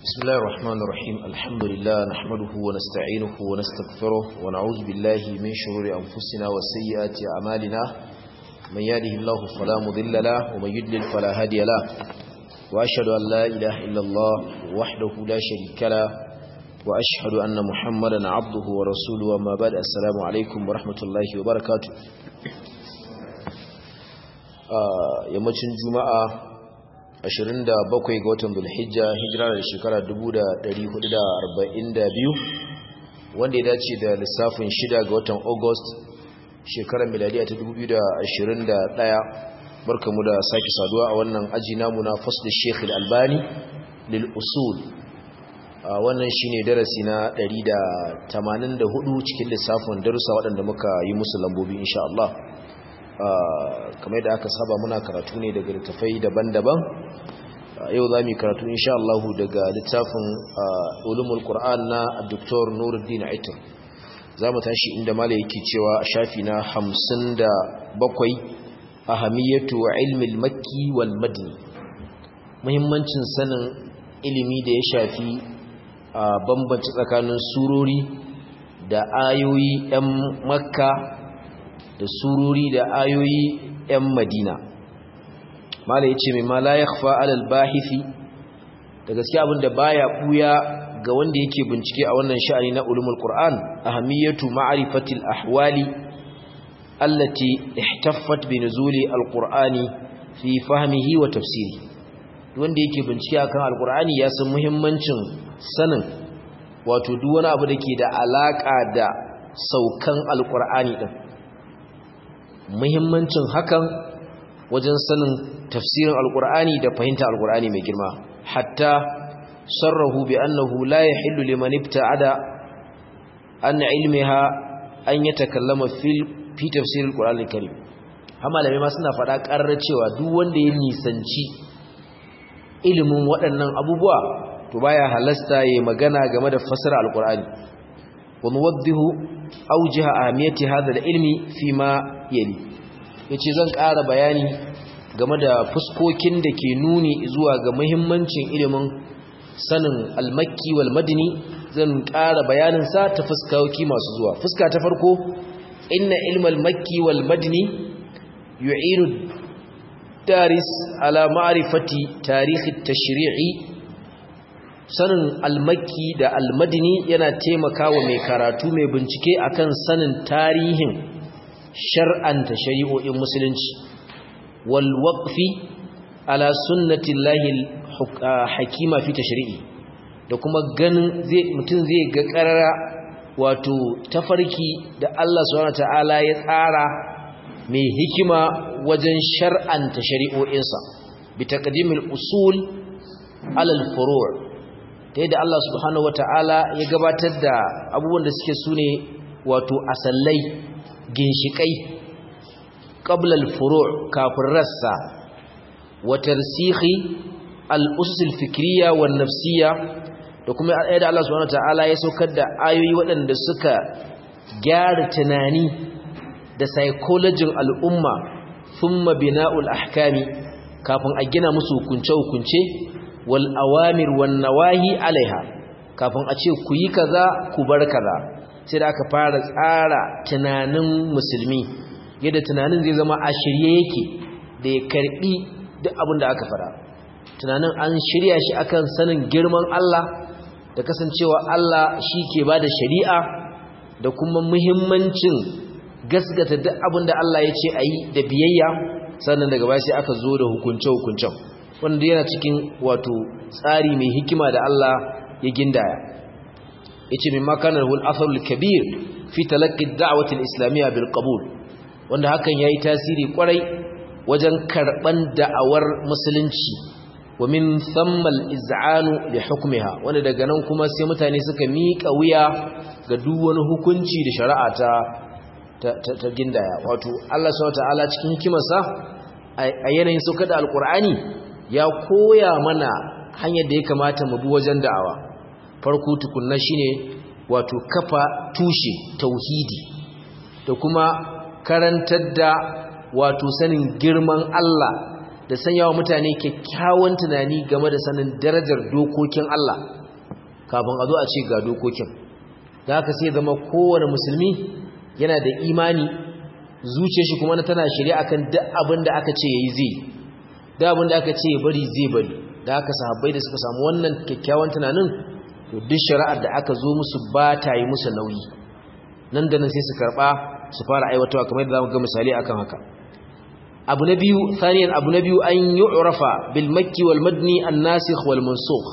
بسم الله الرحمن الرحيم الحمد لله نحمده ونستعينه ونستغفره ونعوذ بالله من شرور أنفسنا وسيئات أعمالنا من يهده الله فلا مضل له ومن يضلل فلا هادي له وأشهد أن لا إله إلا الله وحده لا شريك له وأشهد أن محمدا عبده ورسوله وما بعد السلام عليكم ورحمة الله وبركاته آه يمتن جمعة 27 ga watan Dhulhijja hijira da shekara 1442 wanda ya dace da lissafin 6 ga watan August shekarar miladiya ta 2021 barkamu da sake saduwa a wannan aji namu na fasl Sheikh Al-Albani lil usul wannan shine darasi na 184 cikin lissafin darussa waɗanda muka yi musu lambobi insha Allah kamar da aka saba muna karatu ne daga littafai daban-daban yau za mu karatu insha Allah daga littafin ulumul Qur'an na Dr. Nuruddin Aitar za mu tashi inda mala yake cewa a shafi na 57 ahamiyatu ilmi al-makki wal madini muhimmancin sanin ilimi da ya shafi bambanci tsakanin surori da ayoyi 'yan makka da sururi da ayoyi 'yan madina mala ya ce mai ma la ya alal bahifi da gaske abinda baya buya ga wanda yake bincike a wannan sha'ani na ulumul qur'an ahamiyatu ma'rifatil ahwali allati ihtaffat bi nuzuli alqur'ani fi fahmihi wa tafsiri wanda yake bincike akan alqur'ani ya san muhimmancin sanin wato duk wani abu da ke da alaka da saukan alqur'ani din muhimmancin hakan wajen sanin tafsirin alkur'ani da fahimta alkur'ani mai girma hatta sarrahu bi annahu la yahillu liman ibta'ada an ilmiha an yatakallama fil fi tafsir alkur'ani karim amma malamai ma suna faɗa ƙarar cewa duk wanda ya nisanci ilimin waɗannan abubuwa to baya halasta yayi magana game da fasara alkur'ani wa nuwaddihu awjiha ahmiyati hadha al-ilmi fima yali yace zan ƙara bayani game da fuskokin da ke nuni zuwa ga muhimmancin ilimin sanin al-makki wal madini zan ƙara bayanin sa ta fuskoki masu zuwa fuska ta farko inna ilmal makki wal madini yu'inu daris ala ma'rifati tarikh at-tashri'i sanin al-makki da al-madini yana taimakawa mai karatu mai bincike akan sanin tarihin shar'anta shari'o'in musulunci wal waqfi ala sunnati llahi hakima fi tashri'i da kuma ganin zai mutun zai ga karara wato tafarki da Allah subhanahu ta'ala ya tsara mai hikima wajen shar'anta shari'o'insa bi taqdimil usul ala al furu' ta yadda Allah subhanahu wata'ala ya gabatar da abubuwan da suke sune wato asallai ginshikai qabla al-furu' kafin rassa wa tarsikhi al-usus al-fikriyya wan nafsiyya da kuma ayat Allah subhanahu wataala ya saukar da ayoyi waɗanda suka gyara tunani da psychology al'umma thumma bina'ul ahkami kafin a gina musu hukunce hukunce wal awamir wan nawahi alaiha kafin a ce ku yi kaza ku bar kaza sai da aka fara tsara tunanin musulmi yadda tunanin zai zama a shirye yake da ya karbi duk abin da aka fara tunanin an shirya shi akan sanin girman Allah da kasancewa Allah shi ke ba da shari'a da kuma muhimmancin gasgata duk abin da Allah ya ce a yi da biyayya sannan daga baya sai aka zo da hukunce-hukuncen wanda yana cikin wato tsari mai hikima da Allah ya gindaya yace min makanar hul atharul kabir fi talaqqi ad-da'wati al-islamiyya bil qabul wanda hakan yayi tasiri kwarai wajen karban da'awar musulunci wa min thamma al-iz'anu li hukmiha wanda daga nan kuma sai mutane suka miƙa wuya ga duk wani hukunci da shari'a ta ta gindaya wato Allah subhanahu ta'ala cikin hikimarsa a yanayin saukar da alqur'ani ya koya mana hanyar da ya kamata mu bi wajen da'awa farko tukunna shine wato kafa tushe tauhidi da kuma karantar da wato sanin girman Allah da sanya wa mutane kyakkyawan tunani game da sanin darajar dokokin Allah kafin a zo a ce ga dokokin da haka sai zama kowane musulmi yana da imani zuciyar shi kuma tana shirya akan duk abin da aka ce yayi zai duk abin da aka ce ya bari zai bari da haka sahabbai da suka samu wannan kyakkyawan tunanin to duk shari'ar da aka zo musu ba ta yi musu nauyi nan da nan sai su karba su fara aiwatarwa kamar yadda zamu ga misali akan haka abu na biyu thaniyan abu na biyu an yu'rafa bil makki wal madni an nasikh wal mansukh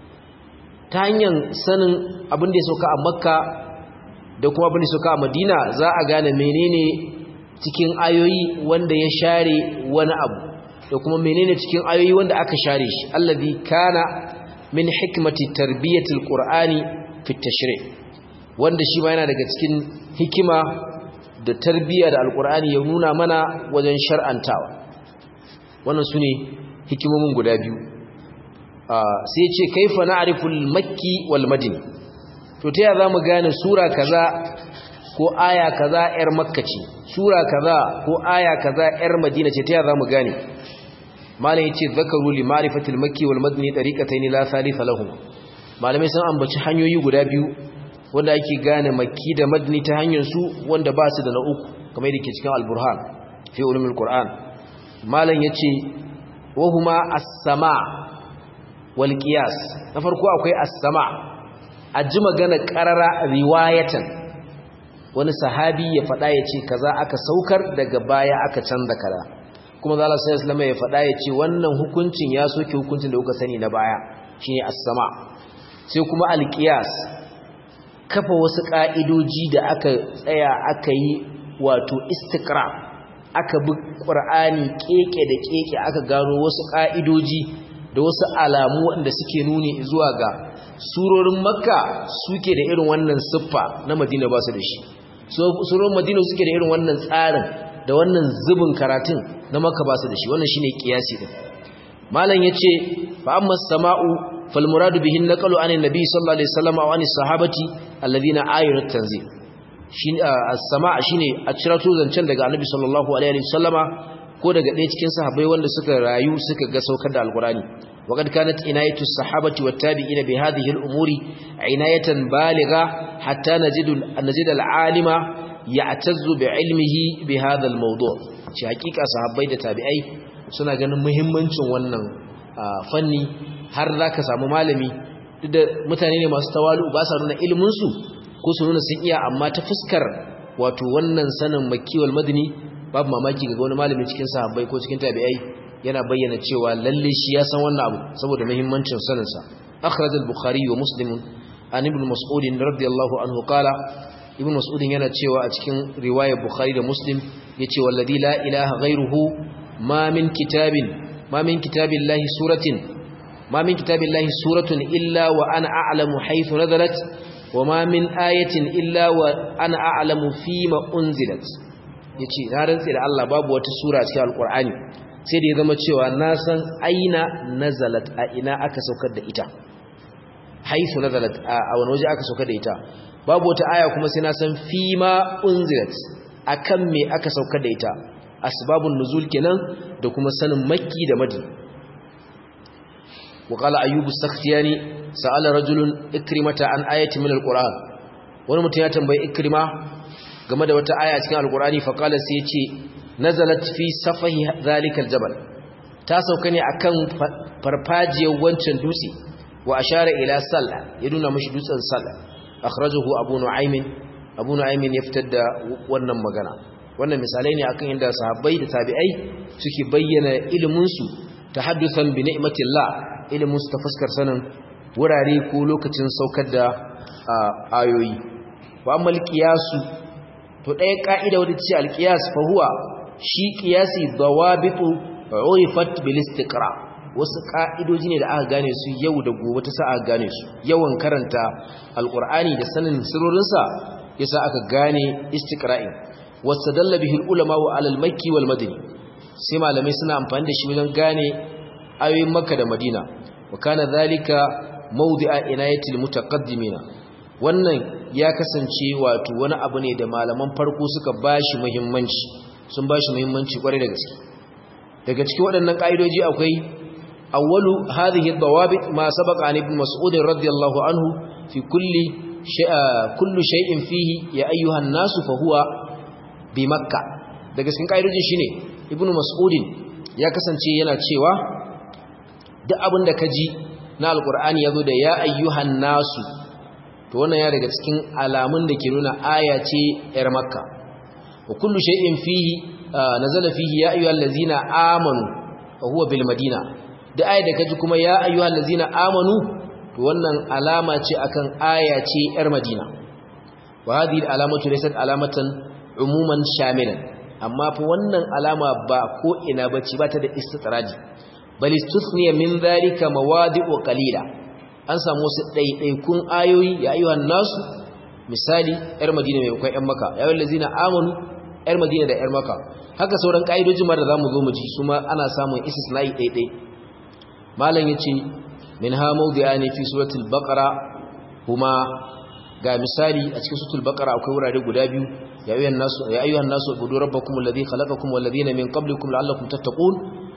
ta hanyar sanin abin da ya sauka a makka da kuma abin da ya sauka a madina za a gane menene cikin ayoyi wanda ya share wani abu da kuma menene cikin ayoyi wanda aka share shi allazi kana min hikmati tarbiyatil qur'ani fi tashri' wanda shi ma yana daga cikin hikima da tarbiyya da alqur'ani ya nuna mana wajen shar'antawa wannan sune hikimomin guda biyu sai ce kaifa na'riful makki wal madini to ta ya zamu gane sura kaza ko aya kaza yar makka ce sura kaza ko aya kaza yar madina ce ta ya zamu gane malai yace zakaru li ma'rifatil makki wal madini tariqatayn la thalitha lahum malamai sun ambaci hanyoyi guda biyu wanda ake gane makki da madini ta hanyar su wanda ba su da na uku kamar yadda ke cikin al-burhan fi ulumul qur'an malam yace wa huma as-sama' wal qiyas na farko akwai as-sama' a ji magana qarara riwayatan wani sahabi ya faɗa ya ce kaza aka saukar daga baya aka canza kaza kuma zala sai islama ya faɗa ya ce wannan hukuncin ya soke hukuncin da kuka sani na baya shine as-sama sai kuma al-qiyas kafa wasu ka'idoji da aka tsaya aka yi wato istiqra aka bi qur'ani keke da keke aka gano wasu ka'idoji da wasu alamu wanda suke nuni zuwa ga surorin makka suke da irin wannan siffa na madina ba su da shi surorin madina suke da irin wannan tsarin da wannan zubin karatun na makka ba su da shi wannan shine kiyasi din malam yace fa amma sama'u fal muradu bihi naqalu anin nabi sallallahu alaihi wasallam wa anis sahabati alladhina ayatu tanzil shine as-sama' shine a cirato zancen daga annabi sallallahu alaihi wasallama ko daga ɗaya cikin sahabbai wanda suka rayu suka ga saukar da alqurani وقد كانت عناية الصحابة والتابعين بهذه الأمور عناية بالغة حتى نجد, نجد العالم يعتز بعلمه بهذا الموضوع shi hakika sahabbai da tabi'ai suna ganin muhimmancin wannan fanni har zaka samu malami duk da mutane ne masu tawalu ba sa nuna ilimin su ko su nuna sun iya amma ta fuskar wato wannan sanin makiwal madani babu mamaki ga wani malami cikin sahabbai ko cikin tabi'ai yana bayyana cewa lalle shi ya san wannan abu saboda muhimmancin sanin sa akhraj al-bukhari wa muslim an ibn mas'ud radiyallahu anhu qala ibn mas'ud yana cewa a cikin riwayar bukhari da muslim yace wallazi la ilaha ghayruhu ma min kitabin ma min kitabillahi suratin ma min kitabillahi suratun illa wa ana a'lamu haythu nazalat wa ma min ayatin illa wa ana a'lamu fima unzilat yace na rantsi da Allah babu wata sura cikin alqur'ani sai da ya zama cewa na san aina nazalat a ina aka saukar da ita haisu nazalat a wani waje aka saukar da ita babu wata aya kuma sai na san fima unzilat akan me aka saukar da ita asbabun nuzul kenan da kuma sanin makki da madina وقال أيوب السختياني سأل رجل إكرمة عن آية من القرآن ونمت يتنبي إكرمة game da wata aya cikin alkurani faqala sai yace nazalat fi safahi zalikal jabal ta sauka ne akan farfajiyar wancan dutse wa ashara ila salla ya nuna mishi dutsen salla akhrajahu abu nu'aym abu nu'aym ya fitar da wannan magana wannan misalai ne akan inda sahabbai da tabi'ai suke bayyana ilimin su tahaddusan bi ni'matillah ilimin su ta fuskar sanin wurare ko lokacin saukar da ayoyi wa amma qiyasu to ɗaya ƙa'ida wadda ce alƙiyas fahuwa shi ƙiyasi dawabitu urifat bil istiqra wasu ƙa'idoji ne da aka gane su yau da gobe ta sa aka gane su yawan karanta alƙur'ani da sanin sirorinsa yasa aka gane istiqra'i wastadalla bihi ulama wa alal makki wal madini sai malamai suna amfani da shi wajen gane ayoyin makka da madina wa kana dhalika mawdi'a inayatil mutaqaddimina wannan ya kasance wato wani abu ne da malaman farko suka bashi muhimmanci sun bashi muhimmanci kwarai da gaske daga cikin waɗannan ƙa'idoji akwai awwalu hadhihi ad-dawabit ma sabaqa an ibn mas'ud radiyallahu anhu fi kulli kullu shay'in fihi ya ayyuhan nasu fa huwa bi makkah daga cikin ƙa'idojin shine ibn mas'ud ya kasance yana cewa duk abin da kaji na alqur'ani yazo da ya ayyuhan nasu to wannan ya daga cikin alamun da ke nuna aya ce yar makka wa kullu shay'in fihi nazala fihi ya ayyuhal ladzina amanu wa huwa bil madina da aya da kaji kuma ya ayyuhal ladzina amanu to wannan alama ce akan aya ce yar madina wa hadhihi alamatu laysat alamatan umuman shamilan amma fa wannan alama ba ko ina bace ba ta da istitraji bal istusniya min dhalika mawadi'u qalila an samu wasu ɗaiɗaikun ayoyi ya ayyuhan nasu misali ‘yar madina mai kwan ‘yan maka yawon lazina amanu ‘yar madina da ‘yar maka haka sauran ƙa'idojin ma da za mu zo mu ji su ma ana samun isis na yi ɗaiɗai malam ya ce min ha mawdi'a ne fi suratul baqara kuma ga misali a cikin suratul baqara akwai wurare guda biyu ya ayyuhan nasu ya ayyuhan nasu ubudu rabbakum alladhi khalaqakum wal ladina min qablikum la'allakum tattaqun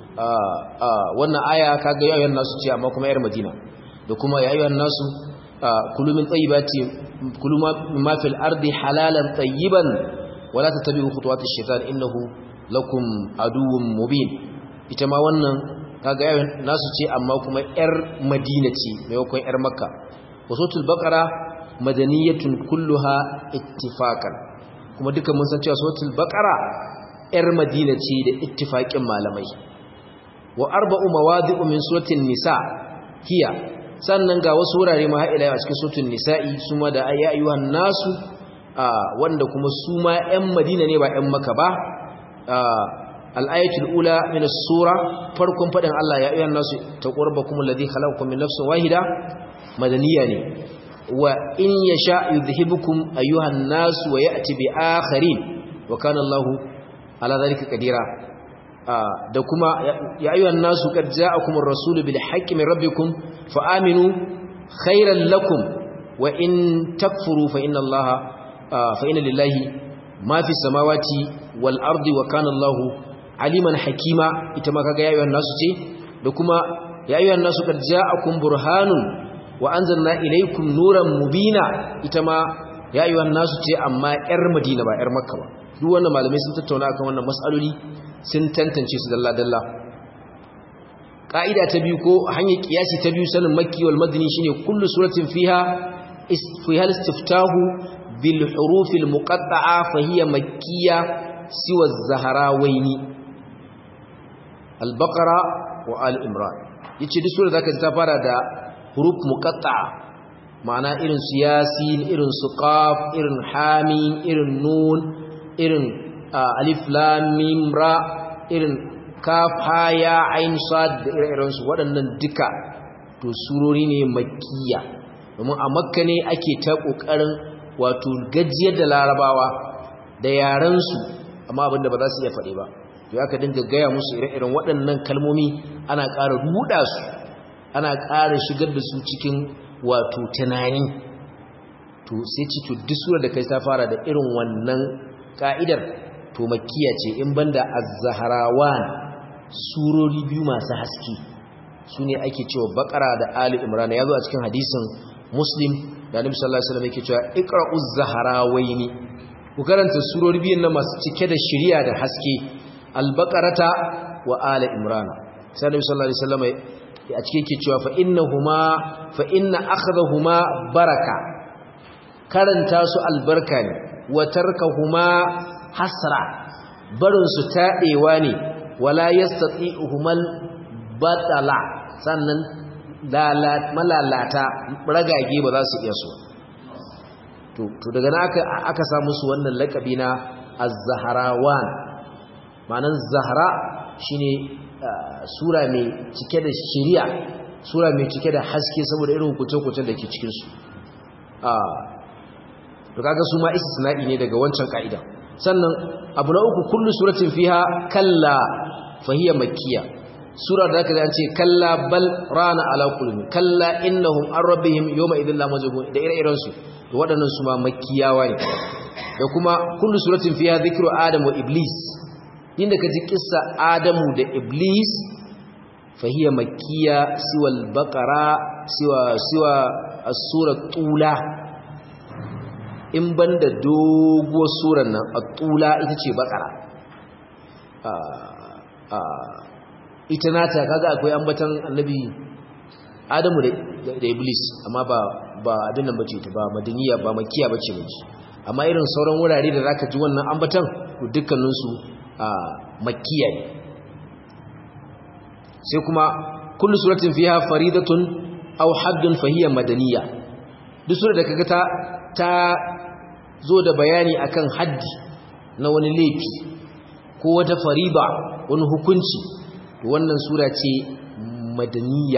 wannan aya kaga ya ayyuhan nasu ce amma kuma ‘yar madina da kuma ya ayyuhan nasu kulu min tayyibati kulu ma fil ardi halalan tayyiban wala tattabi'u khutuwatish shaitan innahu lakum aduwwun mubin ita ma wannan kaga ya nasu ce amma kuma yar madina ce maimakon yar makka wasotul baqara madaniyatun kulluha ittifaqan kuma duka mun san cewa suratul baqara yar madina ce da ittifaqin malamai wa arba'u mawadi'u min suratul nisa hiya sannan ga wasu wurare ma haɗe a cikin sutun nisa'i su ma da ya ayyuhan nasu wanda kuma su ma 'yan madina ne ba 'yan maka ba al'ayatul ula min sura farkon faɗin Allah ya ayyuhan nasu ta ƙorba kuma ladhi khalaqakum min nafsin wahida madaniya ne wa in yasha yudhibukum ayyuhan nasu wa ya'ti bi akharin wa kana Allahu ala dhalika qadira da kuma ya ayyuhan nasu qad ja'akumur rasulu bil haqqi min rabbikum fa aminu khairan lakum wa in takfuru fa inna allaha fa inna lillahi ma fi samawati wal ardi wa kana allahu aliman hakima ita ma kaga ya ayyuhan nasu ce da kuma ya ayyuhan nasu qad ja'akum burhanun wa anzalna ilaykum nuran mubina ita ma ya ayyuhan nasu ce amma yar madina ba yar makka ba duk wannan malamai sun tattauna akan wannan mas'aloli sun tantance su dalla-dalla ƙa'ida ta biyu ko hanyar ƙiyasi ta biyu sanin makki wal madini shine kullu suratin fiha fiha istiftahu bil hurufil muqatta'a fa hiya makkiyya siwa az-zahrawaini al-baqara wa al-imran yace duk sura zaka ji ta fara da huruf muqatta'a ma'ana irin su yasin irin su qaf irin hamim irin nun irin alif lam mim ra irin kaf ha ya ain sad da ire-iren su waɗannan duka to surori ne makkiya domin a makka ne ake ta kokarin wato gajiyar da larabawa da yaran su amma abinda ba za su iya faɗe ba to aka dinga gaya musu ire-iren waɗannan kalmomi ana ƙara ruɗa su ana ƙara shigar da su cikin wato tunani to sai ci to duk sura da kai ta fara da irin wannan ka'idar to makkiya ce in banda az-zahrawan surori biyu masu haske sune ake cewa bakara da ali imran yazo a cikin hadisin muslim da annabi sallallahu alaihi wasallam yake cewa iqra'uz zahrawaini ku karanta surori biyun nan masu cike da shiriya da haske al-baqarata wa ali imran sai annabi sallallahu alaihi wasallam a cikin yake cewa fa innahuma fa inna akhdahuma baraka karanta su albarka ne wa tarkahuma hasra barin su taɗewa ne wala yastati'uhumal batala sannan malalata ragage ba za su iya so to daga nan aka aka samu su wannan lakabi na az-zahrawan ma'anan zahra shine sura mai cike da shari'a sura mai cike da haske saboda irin hukunce-hukuncen da ke cikin su to kaga su ma istisna'i ne daga wancan ka'ida sannan abu na uku kullu suratin fiha kalla fahiya makkiya sura da kaza an ce kalla bal rana ala qulubi kalla innahum an rabbihim yawma idhil la majbun da ire-iren su to waɗannan su ma makkiyawa ne da kuma kullu suratin fiha dhikru adam wa iblis inda kaji kissa adamu da iblis fahiya makkiya siwa al-baqara siwa siwa as-sura tula in banda doguwar surar nan at-tula ita ce baqara ita nata kaga akwai ambatan annabi adamu da iblis amma ba ba abin nan bace ta ba madaniya ba makiya bace bace amma irin sauran wurare da zaka ji wannan ambatan to dukkanin su makiya ne sai kuma kullu suratin fiha faridatun aw haddun fahiya madaniya duk sura da kaga ta ta zo da bayani akan haddi na wani laifi ko wata fariba wani hukunci to wannan sura ce madaniya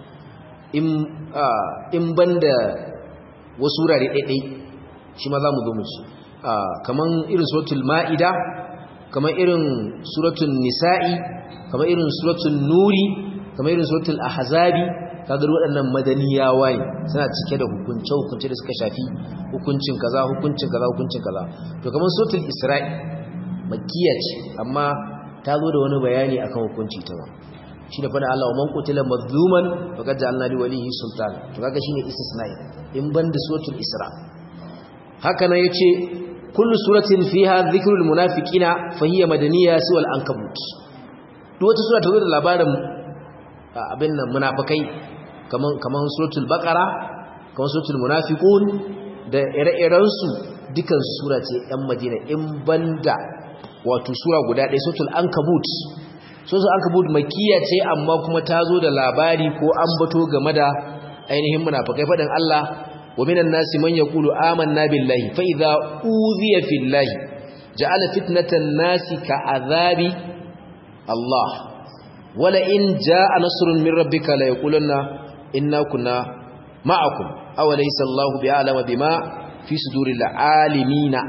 in banda wasu wurare ɗaiɗai shi ma za mu zo mu ci kaman irin suratul ma'ida kaman irin suratul nisa'i kaman irin suratul nuri kaman irin suratul ahzabi kaga waɗannan madaniyawa ne suna cike da hukunce hukunce da suka shafi hukuncin kaza hukuncin kaza hukuncin kaza to kaman suratul isra'i makkiya ce amma ta zo da wani bayani akan hukunci ta ba shi da fada Allah wa man qutila mazluman faqad ja'alna li walihi sultan to kaga shine istisna'i in banda suratul isra haka nan yace kullu suratin fiha dhikrul munafiqina fa hiya madaniyya siwal ankabut duk wata sura ta zo da labarin abin nan munafikai kaman kaman suratul baqara kaman suratul munafiqun da ire-iren su dukan sura ce ɗan madina in banda wato sura guda ɗaya suratul ankabut suratul ankabut makkiya ce amma kuma ta zo da labari ko ambato game da ainihin munafikai faɗin Allah wa minan nasi man yaqulu amanna billahi fa idza uziya fillahi ja'ala fitnatan nasi ka azabi Allah wala in jaa nasrun min rabbika la yaqulanna inna kunna ma'akum aw laysa Allahu bi'alama bima fi suduril alimina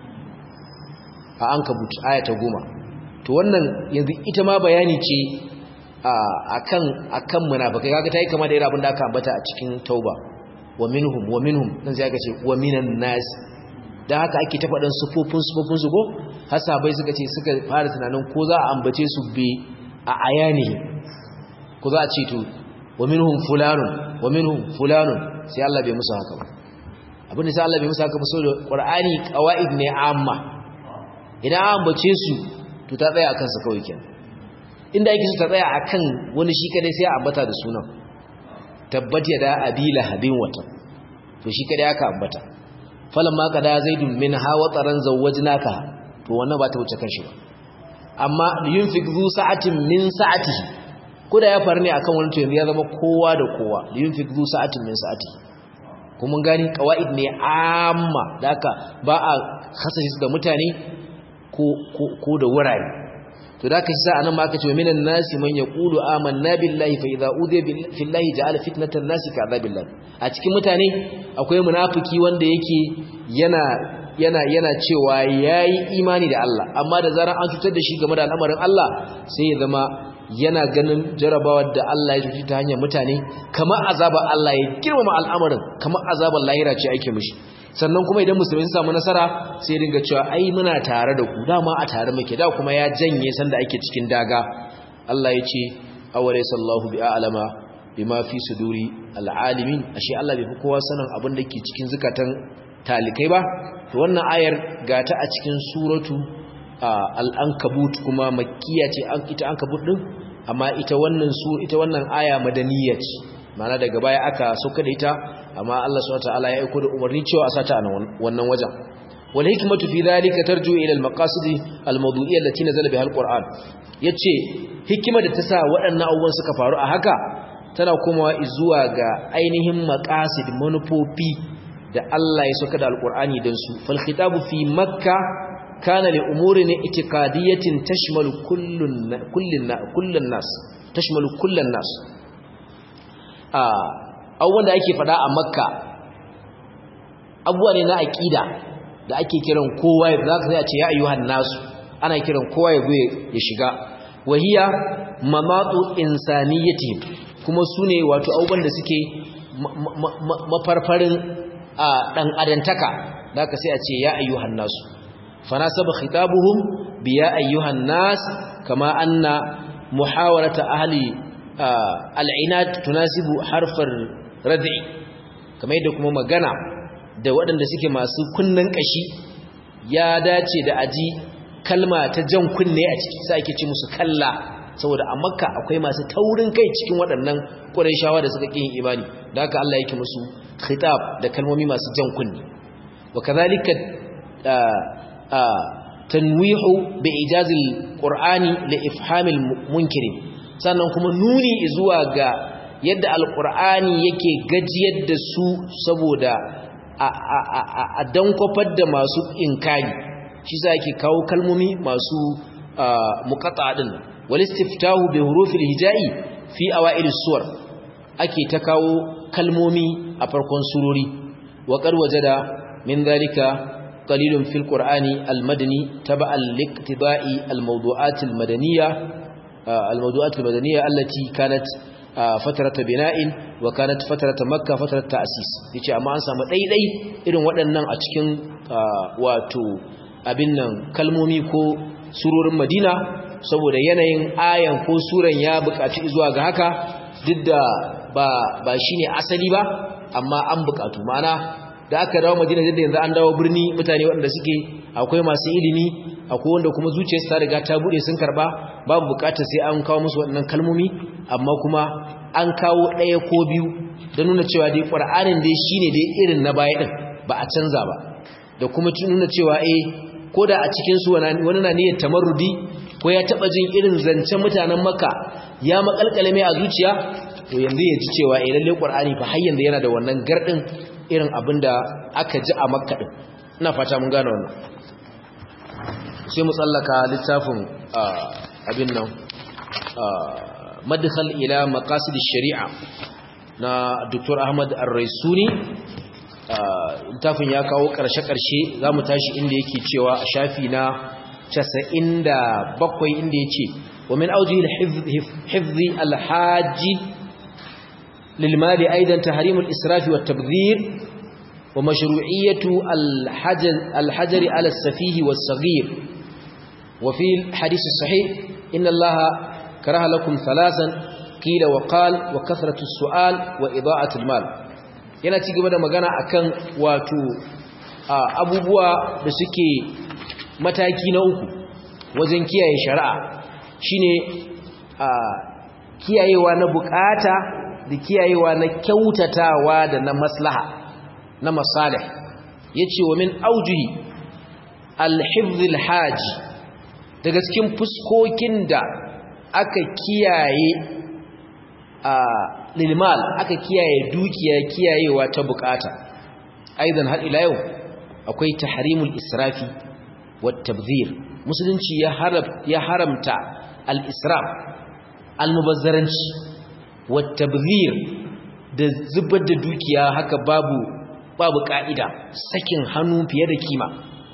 a ankabut ayata goma to wannan yanzu ita ma bayani ce akan akan munafikai kaga tayi kama da irin abin da aka ambata a cikin tauba wa minhum wa minhum dan sai aka ce wa minan nas dan haka ake ta faɗan sufofin sufofin su ko hasabai suka ce suka fara tunanin ko za a ambace su bi a ayani ko za a ce to wa minhum fulanun wa minhum fulanun sai Allah bai musu haka ba abin da sai Allah bai musu haka ba saboda Qur'ani qawaid ne amma idan an ambace su to ta tsaya akan su kawai kenan inda yake su ta tsaya akan wani shi kadai sai a ambata da sunan tabbat ya da abila habin wata to shi kadai aka ambata falamma qada zaidun min hawa taran zawwajnaka to wannan ba ta wuce kan shi ba amma yunfik zu sa'atin min sa'atihi koda ya faru ne akan wani to yanzu ya zama kowa da kowa yunfik zu sa'atin min sa'atihi kuma gani qawaid ne amma da haka ba a hasashi da mutane ko ko da wurare to da kashi sa anan ma aka ce minan nasi man yaqulu amanna billahi fa idza udhiya fillahi ja'ala fitnatan nasi ka'adabillah a cikin mutane akwai munafiki wanda yake yana yana yana cewa yayi imani da Allah amma da zaran an cutar da shi game da al'amarin Allah sai ya zama yana ganin jarabawar da Allah ya cuci ta hanyar mutane kamar azabar Allah ya girmama al'amarin kamar azabar lahira ce ake mishi sannan kuma idan musulmi sun samu nasara sai dinga cewa ai muna tare da ku dama a tare muke da kuma ya janye sanda ake cikin daga Allah ya ce aware sallahu bi a'lama bima fi suduri al'alimin ashe Allah bai fi kowa sanin abin da ke cikin zukatan talikai ba to wannan ayar gata a cikin suratu al-ankabut kuma makkiya ce ita ankabut din amma ita wannan su ita wannan aya madaniyya ce ma'ana daga baya aka sauka da ita amma Allah subhanahu wataala ya aika da umarni cewa a sata a wannan wajen wal hikmatu fi dhalika tarju ila al maqasid al mawdu'iyya allati nazala biha al qur'an yace hikima da ta sa waɗannan abubuwan suka faru a haka tana komawa zuwa ga ainihin maqasid manufofi da Allah ya sauka da al qur'ani dan su fal khitabu fi makka kana li umurin itiqadiyatin tashmalu kullun kullun kullun nas tashmalu kullun nas abubuwan da ake fada a makka abubuwa ne na aƙida da ake kiran kowa ya za ka sai a ce ya ayyuhan nasu ana kiran kowa ya zo ya shiga wahiya mamatu insaniyatihim kuma su ne wato abubuwan da suke mafarfarin ɗan adantaka da ka sai a ce ya ayyuhan nasu fanasaba khitabuhum biya ayyuhan nas kama anna muhawarata ahli al'inat tunasibu harfar rad'i kamar yadda kuma magana da waɗanda suke masu kunnen ƙashi ya dace da aji kalma ta jan kunne a ciki sai ake ce musu kalla saboda a makka akwai masu taurin kai cikin waɗannan ƙurayshawa da suka ƙin imani da haka Allah yake musu khitab da kalmomi masu jan kunne wa kadhalika tanwihu bi ijazil qur'ani li ifhamil munkirin sannan kuma nuni zuwa ga yadda alqur'ani yake gajiyar da su saboda a dankwafar da masu inkari shi za ke kawo kalmomi masu muqata din wal istiftahu bi hurufil hijai fi awail suwar ake ta kawo kalmomi a farkon surori wa qad wajada min dhalika qalilun fil qur'ani al madani taba'an liqtiba'i al mawdu'at al madaniyya al mawdu'at al madaniyya allati kanat fatarata bina'in wa kanat fatarata makka fatarata ta'sis yace amma an samu daidai irin waɗannan a cikin wato abin nan kalmomi ko surorin Madina saboda yanayin ayan ko suran ya buƙaci zuwa ga haka duk da ba ba shine asali ba amma an buƙatu ma'ana da aka dawo Madina da yanzu an dawo birni mutane waɗanda suke akwai masu ilimi akwai wanda kuma zuciyarsu ta riga ta bude sun karba babu buƙatar sai an kawo musu waɗannan kalmomi amma kuma an kawo ɗaya ko biyu don nuna cewa dai ƙur'anin dai shine dai irin na baya ɗin ba a canza ba da kuma nuna cewa eh ko da a cikinsu wani na niyyar tamarrudi ko ya taɓa jin irin zancen mutanen maka ya makalkale mai a zuciya to yanzu ya ji cewa eh lalle ƙur'ani fa har yanzu yana da wannan gardin irin abin da aka ji a makka ɗin ina fata mun gane wannan sai mu tsallaka littafin abin nan madkhal ila maqasid shari'a na Dr. Ahmad Ar-Raisuni littafin ya kawo karshe-karshe zamu tashi inda yake cewa a shafi na 97 inda yace wa min awjihi al-hifzi al-haji للمال أيضا تحريم الإسراف والتبذير ومشروعية الحجر, الحجر على السفيه والصغير وفي الحديث الصحيح إن الله كره لكم ثلاثا قيل وقال وكثرة السؤال وإضاءة المال yana ci gaba da magana akan wato abubuwa da suke mataki na uku wajen kiyaye shari'a shine kiyayewa na bukata da kiyayewa na kyautatawa da na maslaha na masalih yace wa min aujuhi al-hifz haji daga cikin fuskokin da aka kiyaye a lilmal aka kiyaye dukiya kiyayewa ta bukata aidan har ila yau akwai tahrimul israfi wat tabdhir musulunci ya harab ya haramta al-israf al-mubazzaranci wat tabdhir da zubar da dukiya haka babu babu ka'ida sakin hannu fiye da kima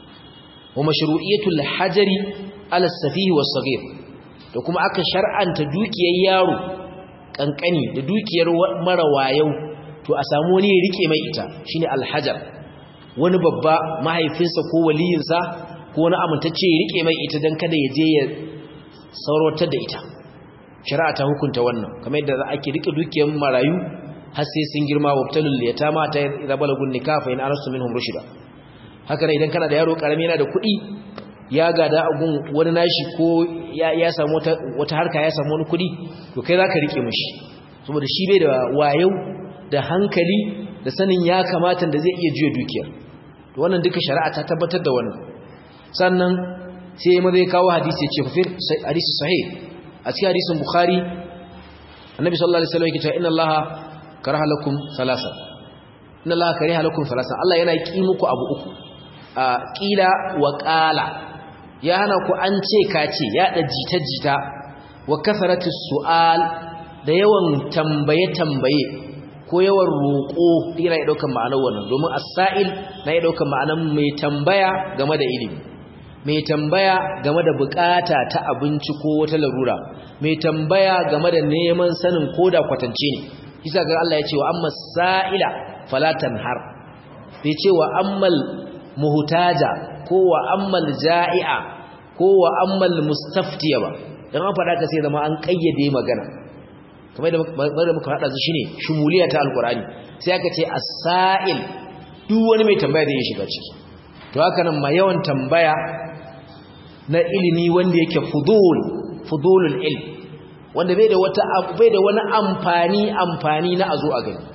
wa mashru'iyatul hajari ala safihi was saghir da kuma aka shar'anta dukiyar yaro kankani da dukiyar mara wayau to a samu wani ya rike mai ita shine alhajar wani babba mahaifinsa ko waliyinsa ko wani amintacce ya rike mai ita dan kada ya je ya sauratar da ita shari'a ta hukunta wannan kamar yadda ake rike dukiyar marayu har sai sun girma wabtalul yatama ta rabalagun nikafa in arastu minhum rushida haka ne idan kana da yaro karami yana da kuɗi ya gada agun wani nashi ko ya samu wata harka ya samu wani kuɗi to kai zaka rike mishi saboda shi bai da wayau da hankali da sanin ya kamata da zai iya juya dukiyar to wannan duka shari'a ta tabbatar da wannan sannan sai ya mazai kawo hadisi ya ce fafir hadisi sahih a cikin hadisin bukhari annabi sallallahu alaihi wasallam yake cewa inna allaha karaha lakum salasa inna allaha kariha lakum salasa Allah yana ki muku abu uku a qila wa qala ya hana ku an ce ka ce ya da jita jita wa kasaratus su'al da yawan tambaye tambaye ko yawan roƙo yana ya daukan ma'anar wannan domin as-sa'il na ya daukan ma'anar mai tambaya game da ilimi mai tambaya game da bukata ta abinci ko wata larura mai tambaya game da neman sanin koda kwatance ne isa ga Allah ya ce wa amma sa'ila falatan har bai ce wa ammal muhtaja ko wa ammal ja'i'a ko wa ammal mustaftiya ba dan an faɗa ka sai zama an kayyade magana kamar da muka haɗa su shine shumuliya ta alqur'ani sai aka ce as-sa'il duk wani mai tambaya zai shiga ciki to haka nan ma yawan tambaya na ilimi wanda yake fudul fudulul ilm wanda bai da wata bai da wani amfani amfani na azo a gani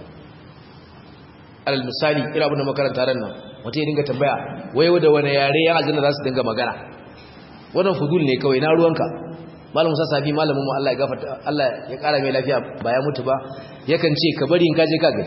alal misali ira abin da makaranta ran nan wata ya dinga tambaya wai da wani yare ya aljanna za su dinga magana wannan fudul ne kawai na ruwanka malam Musa Sabi malamin mu Allah ya gafarta Allah ya kara mai lafiya ba ya mutu ba yakan ce ka bari in ka je ka gani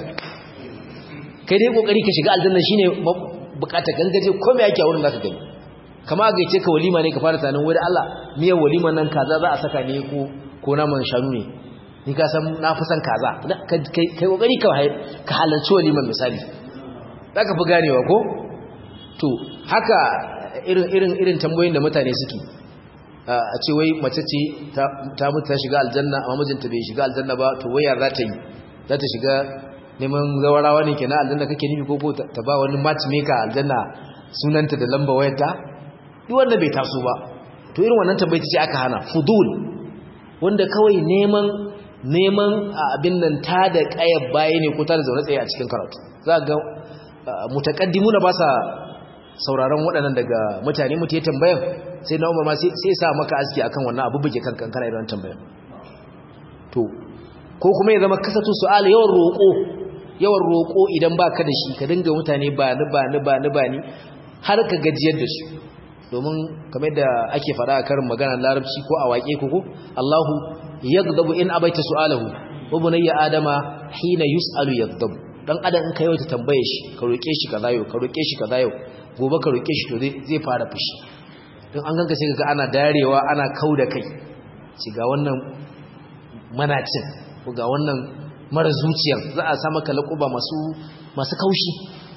kai dai kokari ka shiga aljanna shine bukata gangaje ko me yake a wurin zaka gani kama ga yace ka walima ne ka fara tunanin wai da Allah miyar walima nan kaza za a saka ne ko ko naman shanu ne ni ka san na fi san kaza kai kokari ka ka halarci waliman misali zaka fi ganewa ko to haka irin irin irin tambayoyin da mutane suke a ce wai mace ce ta mutu ta shiga aljanna amma mijinta bai shiga aljanna ba to waya za ta yi za ta shiga neman zawarawa ne kenan aljanna kake nufi ko ko ta ba wani matchmaker aljanna sunanta da lamba wayarta duk wanda bai taso ba to irin wannan tambayi ce aka hana fudul wanda kawai neman neman abin nan ta da kayar baya ne ko ta da zaune tsaye a cikin karatu za ga mutaqaddimuna ba sa sauraron waɗannan daga mutane mutu ya tambayan sai na umar ma sai sa maka aski akan wannan abu buge kan kankana idan tambayan to ko kuma ya zama kasatu su'al yawan roƙo yawan roƙo idan baka da shi ka dinga mutane ba ni ba ni ba ni ba ni har ka gajiyar da su domin kamar da ake faɗa a karin magana larabci ko a waƙe ko ko Allahu yaghdabu in abaita su'alahu wa bunayya adama hina yus'alu yaghdabu dan adam in ka yau ta tambaye shi ka roƙe shi kaza yau ka roƙe shi kaza yau gobe ka roƙe shi to zai fara fushi don an ganka sai ga ana darewa ana kau da kai ci ga wannan manacin ko ga wannan mara zuciyar za a sa maka laƙuba masu masu kaushi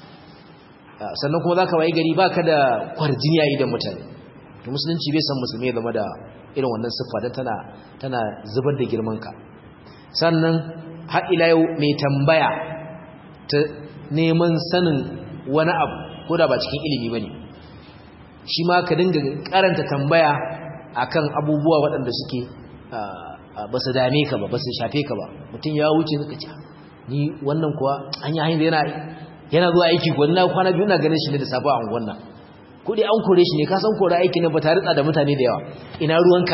sannan kuma za ka wayi gari ba ka da kwarjini a idan mutane to musulunci bai san musulmi ya zama da irin wannan siffa don tana tana zubar da girmanka sannan har ila yau mai tambaya ta neman sanin wani abu ko da ba cikin ilimi ba ne shi ma ka dinga karanta tambaya akan abubuwa waɗanda suke ba su dame ka ba ba su shafe ka ba mutum ya wuce suka ce ni wannan kuwa an yi hanyar yana yana zuwa aiki ko na kwana biyu na ganin shi ne da safa a wannan ko dai an kore shi ne ka san kore aiki ne ba tare da mutane da yawa ina ruwanka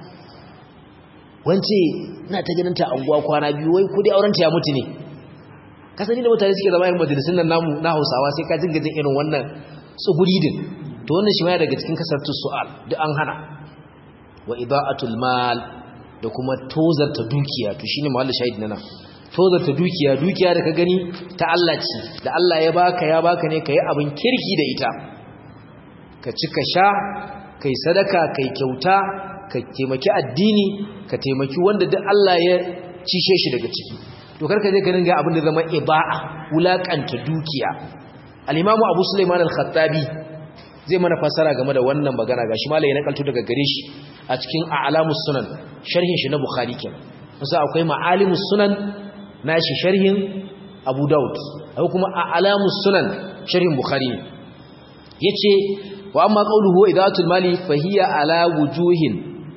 wance ina ta ganin ta anguwa kwana biyu wai ko dai aurenta ya mutu ne ka sani da mutane suke zama yin majalisun nan namu na Hausawa sai ka jinga jin irin wannan tsuguri din to wannan shi ma daga cikin kasartu su'al duk an hana wa ida'atul mal da kuma tozarta dukiya to shine mahallin shahid nan tozarta dukiya dukiya da ka gani ta Allah ce da Allah ya baka ya baka ne kai abin kirki da ita ka ci ka sha kai sadaka kai kyauta ka taimaki addini ka taimaki wanda duk Allah ya cishe shi daga ciki to karka je ganin ga abin da zama iba'a wulakanta dukiya al-Imam Abu Sulaiman al-Khattabi zai mana fasara game da wannan magana gashi malai ya nakalto daga gare shi a cikin a'lamus sunan sharhin shi na Bukhari kenan musa akwai ma'alimus sunan nashi sharhin Abu Daud akwai kuma a'lamus sunan sharhin Bukhari yace wa amma qawluhu idatul mali fa hiya ala wujuhin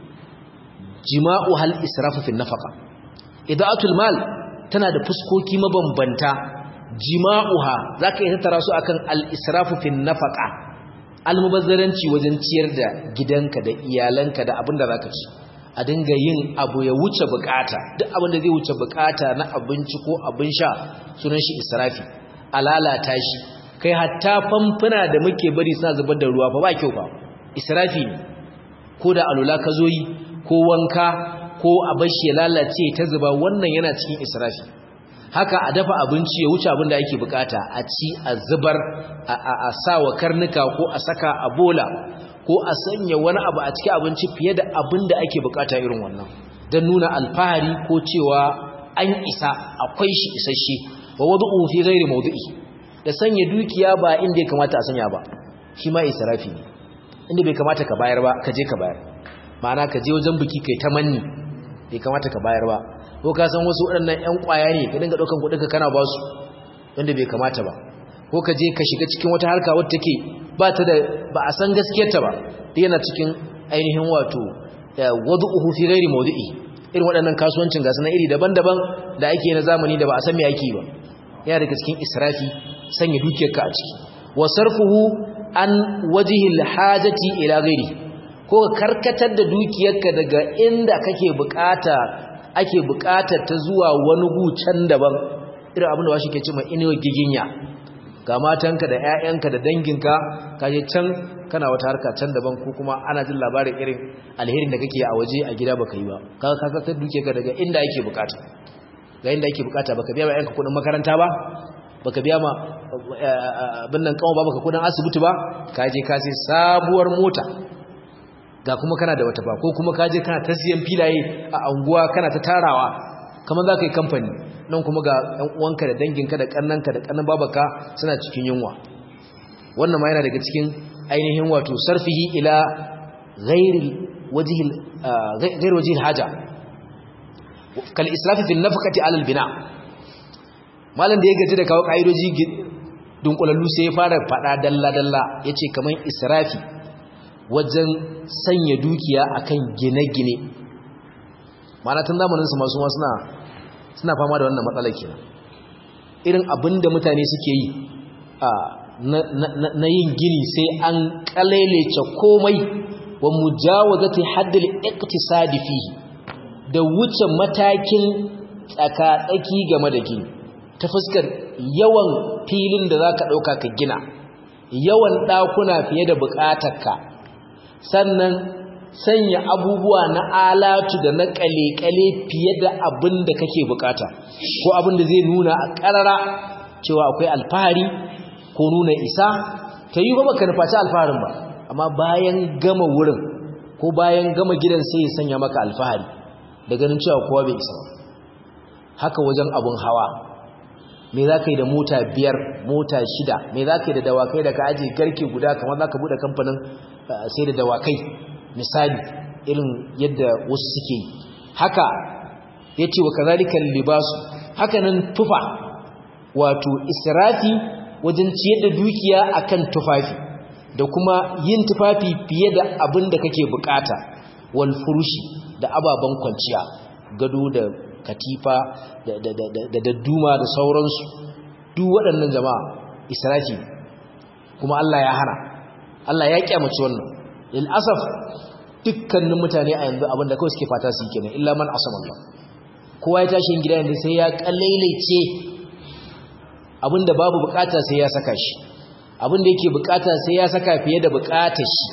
jima'u hal israfu fi nafaqa idatul mal tana da fuskoki mabambanta jima'uha zaka yi tattara su akan al israfu fi nafaqa almubazzaranci wajen ciyar da gidanka da iyalanka da abinda zaka ci a dinga yin abu ya wuce bukata duk abin da zai wuce bukata na abinci ko abin sha sunan shi israfi alalata shi kai hatta famfuna da muke bari suna zubar da ruwa fa ba kyau fa israfi ne ko da alula ka zo yi ko wanka ko a bashi ya lalace ta zuba wannan yana cikin israfi haka a dafa abinci ya wuce abin da ake bukata a ci a zubar a sa wa karnuka ko a saka a bola ko a sanya wani abu a cikin abinci fiye da abin da ake bukata irin wannan don nuna alfahari ko cewa an isa akwai shi isasshe wa wadu'u fi ghairi mawdu'i da sanya dukiya ba inda ya kamata a sanya ba shi ma israfi ne inda bai kamata ka bayar ba ka je ka bayar ma'ana ka je wajen biki kai ta manni bai kamata ka bayar ba ko ka san wasu waɗannan ƴan ƙwaya ne ka dinga ɗaukan kuɗin ka kana ba su wanda bai kamata ba ko ka je ka shiga cikin wata harka wadda take ba ta da ba a san gaskiyarta ba da yana cikin ainihin wato wadu'uhu fi ghairi mawdi'i irin waɗannan kasuwancin gasu na iri daban-daban da ake na zamani da ba a san me ake ba yana daga cikin israfi sanya dukiyarka a ciki wa sarfuhu an wajhil hajati ila ghairi ko ka karkatar da dukiyarka daga inda kake bukata ake bukatar ta zuwa wani gucan daban irin abin da washi ke cewa inuwa giginya ga matanka da ƴaƴanka da danginka kaje can kana wata harka can daban ko kuma ana jin labarin irin alherin da kake a waje a gida baka yi ba ka ka ka duke ka daga inda yake bukata ga inda yake bukata baka biya ma ƴanka kudin makaranta ba baka biya ma abin nan kawo ba baka kudin asibiti ba ka je ka sai sabuwar mota ga kuma kana da wata ba ko kuma ka je kana ta siyan filaye a anguwa kana ta tarawa kamar za ka yi kamfani nan kuma ga ɗan uwanka da danginka da ƙannanka da ƙannan babaka suna cikin yunwa wannan ma yana daga cikin ainihin wato sarfihi ila ghairi wajhil ghairi wajhil haja kal israfi fil nafaqati ala al bina malam da ya gaji da kawo kaidoji dunkulallu sai ya fara fada dalla dalla yace kaman israfi wajen sanya dukiya akan gine-gine ma'ana tun zamanin su masu suna suna fama da wannan matsalar kenan irin abinda mutane suke yi a na yin gini sai an kalelece komai wa mujawazati haddil iqtisadi fihi da wuce matakin tsakatsaki game da gini ta fuskar yawan filin da zaka dauka ka gina yawan dakuna fiye da bukatarka sannan sanya abubuwa na alatu da na kale-kale fiye da abin da kake bukata ko abin da zai nuna a karara cewa akwai alfahari ko nuna isa ta yi ba baka nufaci alfaharin ba amma bayan gama wurin ko bayan gama gidan sai ya sanya maka alfahari da ganin cewa kowa bai isa ba haka wajen abun hawa me za ka yi da mota biyar mota shida me za ka yi da dawakai da ka ajiye garke guda kamar za ka buɗe kamfanin sai da dawakai misali irin yadda wasu suke yi haka ya ce wa kazalikan libasu haka nan tufa wato israfi wajen ciyar da dukiya akan tufafi da kuma yin tufafi fiye da abin da kake bukata wal furushi da ababen kwanciya gado da katifa da dadduma da sauransu duk waɗannan jama'a israfi kuma Allah ya hana Allah ya kyamaci wannan lil asaf dukkanin mutane a yanzu abinda kawai suke fata su yi kenan illa man asama Allah kowa ya tashi gida yanzu sai ya kallailace abinda babu bukata sai ya saka shi abinda yake bukata sai ya saka fiye da bukatar shi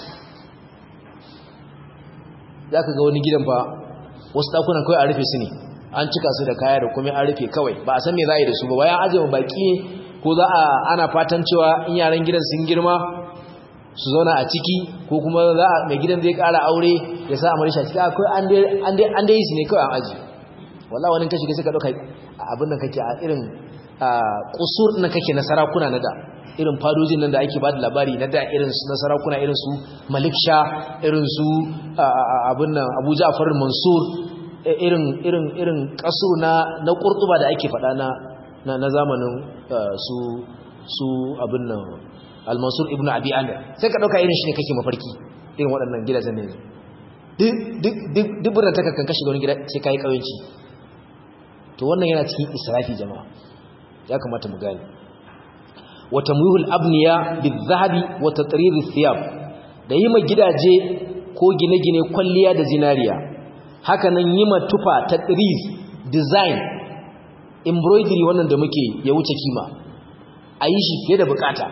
zaka ga wani gidan fa wasu dakunan kawai a rufe su ne an cika su da kaya da kuma an rufe kawai ba a san me za a yi da su ba bayan ajiye baki ko za a ana fatan cewa in yaran gidan sun girma su zauna a ciki ko kuma za a mai gidan zai kara aure ya sa amari shi akwai an dai yi su ne kawai an aji wallah wani kashi ka suka ɗauka abin da kake a irin kusur na kake na sarakuna na da irin fadojin nan da ake ba da labari na da irin su na sarakuna irin su malik sha irin su abin nan abu ja'far mansur irin irin irin kasu na na kurtuba da ake faɗa na na zamanin su su abin nan al-mansur ibnu abi amir sai ka dauka irin shi ne kake mafarki irin waɗannan gidajen ne duk duk duk dubura ta kan kashi wani gida sai kai kauyenci to wannan yana cikin israfi jama'a ya kamata mu gane wa tamwihul abniya bil-zahabi wa tatrir thiyab da yima gidaje ko gine-gine kwalliya da zinariya haka nan yima tufa tatriz design embroidery wannan da muke ya wuce kima a yi shi fiye da bukata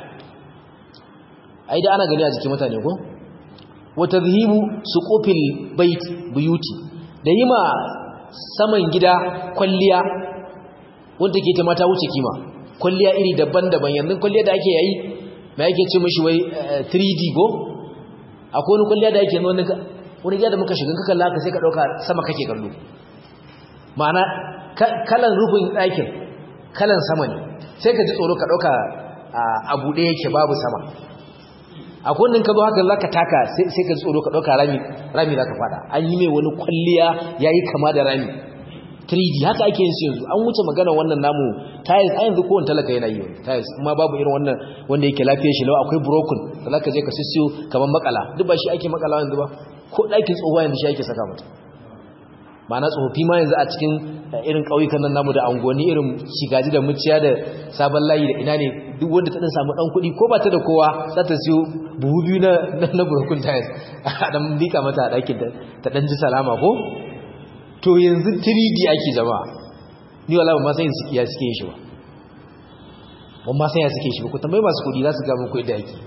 ai da ana gani a jikin mutane ko wa tadhhibu suqufil bait buyuti da yima saman gida kwalliya wanda ke ta mata wuce kima kwalliya iri daban-daban yanzu kwalliya da ake yayi mai ake ce mishi wai 3D go akwai wani kwalliya da ake wani wani gida da muka shiga kaka laka sai ka dauka sama kake kallo ma'ana kalan rufin ɗakin kalan sama ne sai ka ji tsoro ka dauka a buɗe yake babu sama akwai wannan ka zo haka zaka taka sai ka tsoro ka dauka rami rami zaka fada an yi mai wani kwalliya yayi kama da rami 3D haka ake yin su yanzu an wuce magana wannan namu tiles a yanzu kowanne talaka yana yi tiles amma babu irin wannan wanda yake lafiyar shi lawa akwai broken da zaka je ka sissiyo kaman makala duk ba shi ake makala yanzu ba ko ɗakin tsohuwa yanzu shi ake saka mata ma'ana tsofaffi ma yanzu a cikin irin ƙauyukan nan namu da angoni irin shigaji da muciya da sabon layi da ina ne duk wanda ta ɗan samu ɗan kuɗi ko ba ta da kowa za ta siyo buhu biyu na na burkun tayas a ɗan lika mata a ɗakin ta ɗan ji salama ko to yanzu 3D ake jama'a ni wala ba ma san su kiya suke yin shi ba ban ma san ya suke shi ba ku tambayi masu kuɗi za su ga muku yadda ake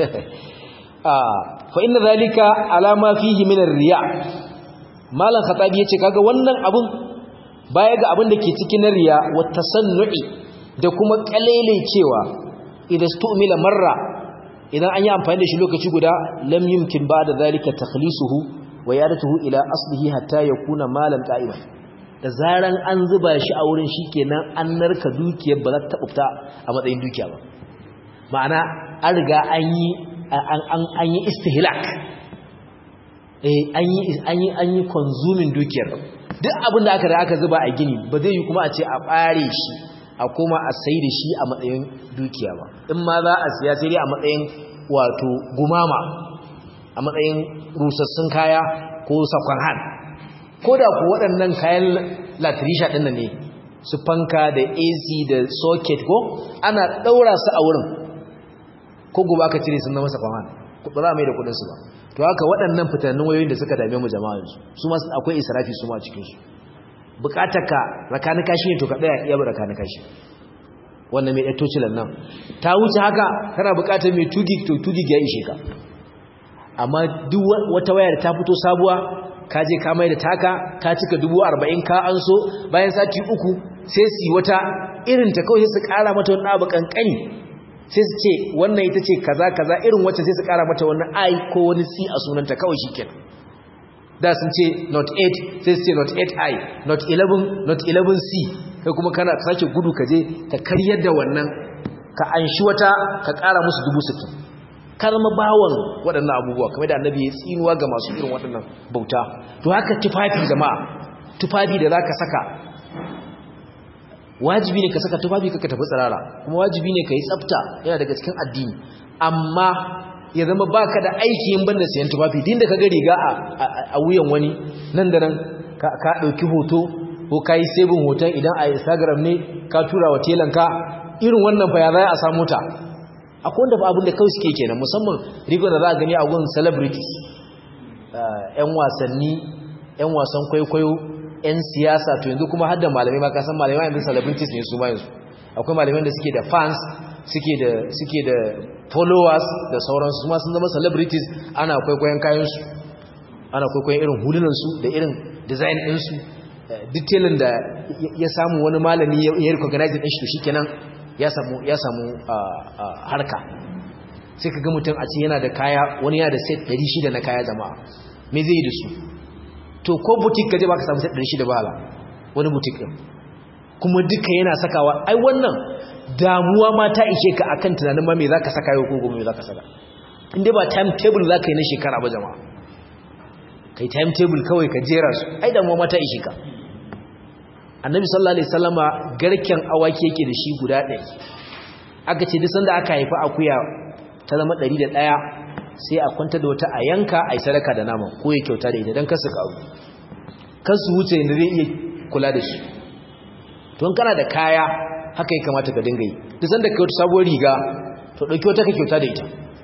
fa inna zalika alama fihi min riya malam khatabi yace kaga wannan abun baya ga abin da ke cikin riya wa tasannu'i da kuma kalele cewa idan stu'mila marra idan an yi amfani da shi lokaci guda lam yumkin ba'da zalika takhlisuhu wa yadatuhu ila aslihi hatta yakuna malan qa'ima da zaran an zuba shi a wurin shikenan an narka dukiyar ba za ta fita a matsayin dukiya ba ma'ana an riga an yi an yi istihlak an yi consuming dukiyar duk abin da aka da aka zuba a gini ba zai yi kuma a ce a ɓare shi a koma a sai da shi a matsayin dukiya ba in ma za a siya sai dai a matsayin wato gumama a matsayin rusassun kaya ko sakon han ko da ku waɗannan kayan latirisha ɗin ne su fanka da ac da socket ko ana ɗaura su a wurin ko gobe aka cire sun zama sakon han ba za a mai da kuɗinsu ba to haka waɗannan fitannin wayoyin da suka dame mu jama'a yanzu su ma akwai israfi su ma a cikinsu bukatar ka rakani kashi ne to ka ɗaya iya rakani kashi wannan mai ɗato cilan nan ta wuce haka kana bukatar mai tugi to tugi ya ishe ka amma duk wata wayar ta fito sabuwa ka je ka mai da taka ka cika dubu arba'in ka an so bayan sati uku sai su yi wata irin ta kawai su ƙara mata wani abu ƙanƙani sai su ce wannan ita ce kaza kaza irin wacce sai su kara mata wani i ko wani c a sunanta kawai shikenan da sun ce not 8 sai su ce not 8i not 11 not 11c kai kuma kana sake gudu ka je ka karyar da wannan ka anshi wata ka kara musu dubu sittin ka zama bawon waɗannan abubuwa kamar da annabi ya tsinuwa ga masu irin waɗannan bauta to haka tufafi jama'a tufafi da za ka saka wajibi ne ka saka tufafi ka tafi tsirara kuma wajibi ne ka yi tsafta yana daga cikin addini amma ya zama baka da aiki yin banda sayan tufafi din da ka ga riga a wuyan wani nan da nan ka ɗauki hoto ko ka yi sebin hoton idan a instagram ne ka tura wa telanka irin wannan fa ya za a samu ta akwai wanda fa abin da kawai suke kenan musamman rigon da za a gani a gun celebrities yan wasanni yan wasan kwaikwayo 'yan siyasa to yanzu kuma har da malamai ma kasan malamai yanzu celebrities ne su ma yanzu akwai malamai da suke da fans suke da suke da followers da sauransu ma sun zama celebrities ana kwaikwayon kayansu ana kwaikwayon irin hulunansu da irin design ɗinsu detailin da ya samu wani malami ya recognize ɗin shi to shikenan ya samu ya samu harka sai ka ga mutum a ce yana da kaya wani yana da set 600 na kaya jama'a me zai yi da su to ko butik kaje baka samu sai 600 bala wani butik din kuma duka yana sakawa ai wannan damuwa ma ta ishe ka akan tunanin ma me zaka saka yau ko gobe me zaka saka inda ba timetable zaka yi na shekara ba jama'a kai timetable kawai ka jera su ai damuwa ma ta ishe ka annabi sallallahu alaihi wasallama garken awaki yake da shi guda 100 aka ce duk sanda aka haifa akuya ta zama 101 sai a kwanta da wata a yanka a yi sadaka da nama ko ya kyauta da ita don kasu kawo kansu wuce da zai iya kula da shi don kana da kaya haka ya kamata ka dinga yi duk sanda ka wata sabuwar riga to ɗauki wata ka kyauta da ita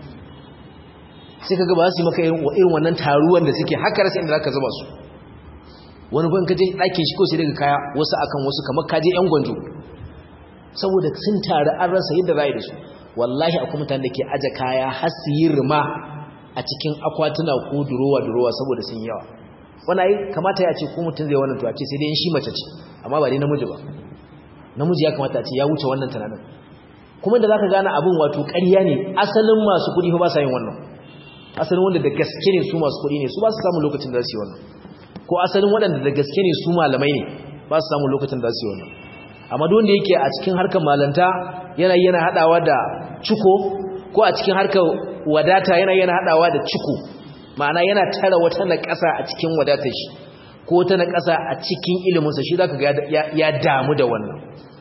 sai ka gaba su yi maka irin wannan taruwan da suke haka rasa inda za ka zama su wani ban ka je ɗakin shi ko sai daga kaya wasu akan wasu kamar ka je yan gwanjo saboda sun taru an rasa yadda za a yi da su wallahi akwai mutane da ke aje kaya har su yi rima a cikin akwatuna ko durowa durowa saboda sun yawa wani ai kamata ya ce ko mutum zai wannan to a ce sai dai shi mace ce amma ba dai namiji ba namiji ya kamata a ce ya wuce wannan tunanin kuma da zaka gane abin wato ƙarya ne asalin masu kuɗi fa ba sa yin wannan asalin wanda da gaske ne su masu kuɗi ne su ba su samu lokacin da za su yi wannan ko asalin waɗanda da gaske ne su malamai ne ba su samu lokacin da za su yi wannan amma duk wanda yake a cikin harkar malanta yana yana hadawa da ciko ko a cikin harkar wadata yana yana hadawa da ciko ma'ana yana tara wata na ƙasa a cikin wadatar shi ko wata na ƙasa a cikin iliminsa shi zaka ga ya damu da wannan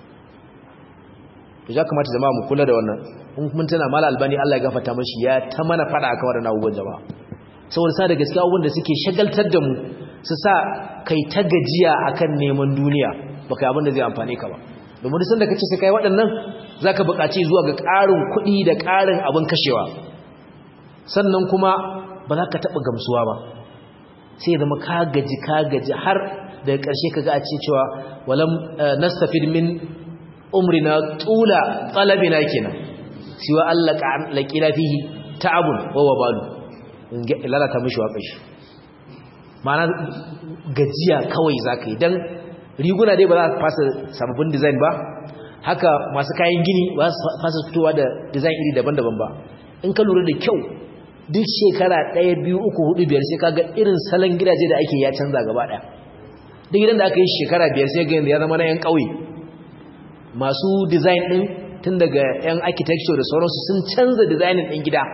to ya kamata jama'a mu kula da wannan in mun tana mala albani Allah ya gafarta mashi ya ta mana fada akan wannan abubuwan jama'a saboda sa da gaskiya abubuwan da suke shagaltar da mu su sa kai ta gajiya akan neman duniya baka yi abin da zai amfane ka ba domin duk sanda kace sai kai waɗannan zaka buƙaci zuwa ga ƙarin kuɗi da ƙarin abin kashewa sannan kuma ba za ka taɓa gamsuwa ba sai zama ka gaji ka gaji har daga ƙarshe kaga a ce cewa walam nastafid min umrina tula talabina kenan siwa Allah laqila fihi ta'abun wa wabalu lalata mishi waƙar shi ma'ana gajiya kawai zaka yi dan riguna dai ba za a fasa sababbin design ba haka masu kayan gini ba su fasa fitowa da design iri daban-daban ba in ka lura da kyau duk shekara ɗaya biyu uku hudu biyar sai kaga irin salon gidaje da ake ya canza gaba ɗaya duk gidan da aka yi shekara biyar sai ga yanzu ya zama na 'yan ƙauye masu design ɗin tun daga 'yan architecture da sauransu sun canza designin ɗin gida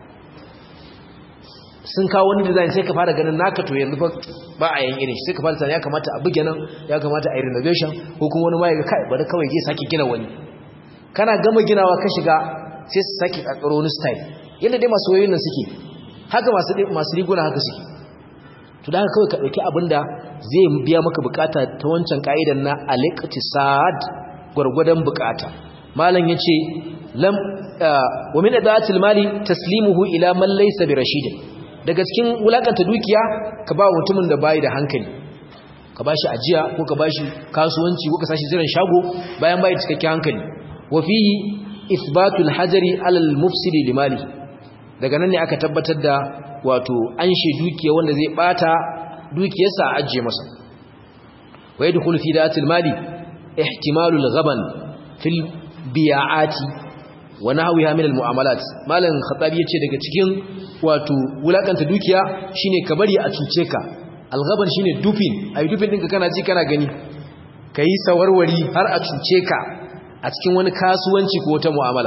sun kawo wani design sai ka fara ganin naka to yanzu fa ba a yin irin sai ka fara ya kamata a buge nan ya kamata a yi renovation ko kuma wani ma ya ga kai bari kawai je sake gina wani kana gama ginawa ka shiga sai su sake kakaro wani style yadda dai masu wayoyin nan suke haka masu masu riguna haka suke to da haka kawai ka dauki abinda zai biya maka bukata ta wancan kaidan na al-iqtisad gurgudan bukata malam yace lam wa min adatil mali taslimuhu ila man laysa bi rashidin daga cikin wulakanta dukiya ka ba mutumin da bai da hankali ka bashi ajiya ko ka bashi kasuwanci ko ka sashi jiran shago bayan bai cikakken hankali wa fihi ithbatul hajari alal mufsidi limali daga nan ne aka tabbatar da wato an she dukiya wanda zai bata dukiyarsa a ajiye masa wa yadkhulu fi datil mali ihtimalul ghaban fil bi'ati wa nahwiha min al mu'amalat malan khatabi yace daga cikin wato wulakanta dukiya shine ka bari a cuce ka al ghaban shine dupin ai dupin ɗinka kana ji kana gani kai sawarwari har a cuce ka a cikin wani kasuwanci ko wata mu'amala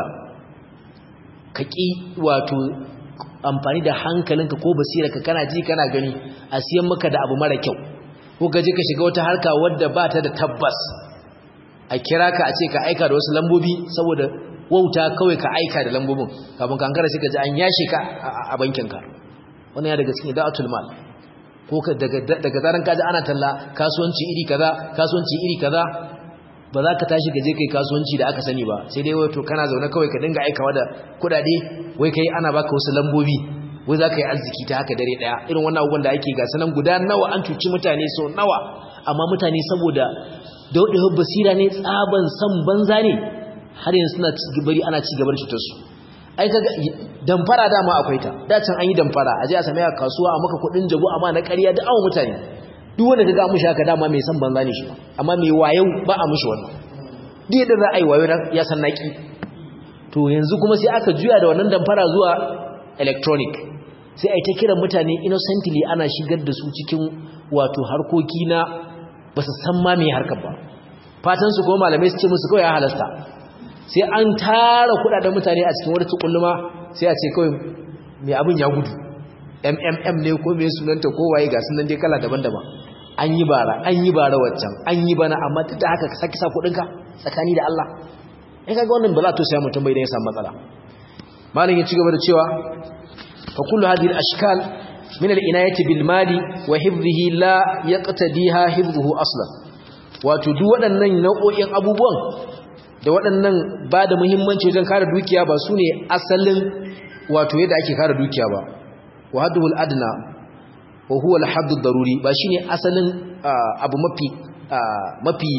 ka ƙi wato amfani da hankalinka ko basirarka kana ji kana gani a siyan maka da abu mara kyau ko ka je ka shiga wata harka wadda ba ta da tabbas a kira ka a ce ka aika da wasu lambobi saboda wauta kawai ka aika da lambobin kafin kankara sai ka ji an yashe ka a bankinka wannan ya daga cikin da'atul mal ko daga zaran ka ji ana talla kasuwanci iri kaza kasuwanci iri kaza ba za ka tashi ka je kai kasuwanci da aka sani ba sai dai wato kana zaune kawai ka dinga aikawa da kudade wai kai ana baka wasu lambobi wai za ka yi arziki ta haka dare daya irin wannan abubuwan da ake gasa nan guda nawa an cuci mutane so nawa amma mutane saboda daudewar basira ne tsaban san banza ne har yanzu suna bari ana ci gaba da cutar su ai kaga damfara dama akwai ta da can an yi damfara a je a same ka kasuwa a maka kudin jago amma na ƙarya da awon mutane duk wanda kaga mushi haka dama mai san banza ne shi amma mai wayo ba a mushi wannan duk yadda za a yi wayo ya san naki to yanzu kuma sai aka juya da wannan damfara zuwa electronic sai ai ta kiran mutane innocently ana shigar da su cikin wato harkoki na ba su san ma mai harkar ba fatan su kuma malamai su ce musu kawai ya halasta sai an tara kudaden mutane a cikin wata tukulluma sai a ce kawai mai abin ya gudu mmm ne ko mai sunanta ko waye ga sunan dai kala daban-daban an yi bara an yi bara waccan an yi bana amma duk da haka ka saki sa kudinka tsakani da Allah in kaga wannan ba za to sai mutum bai da ya samu matsala malam ya ci gaba da cewa fa kullu hadhihi al-ashkal min al-inayati bil mali wa hifdhihi la yaqtadiha hifdhuhu aslan wato duk waɗannan nau'o'in abubuwan da waɗannan ba da muhimmanci wajen kare dukiya ba su ne asalin wato yadda ake kare dukiya ba wa haddul adna wa huwa al-hadd daruri ba shine asalin abu mafi mafi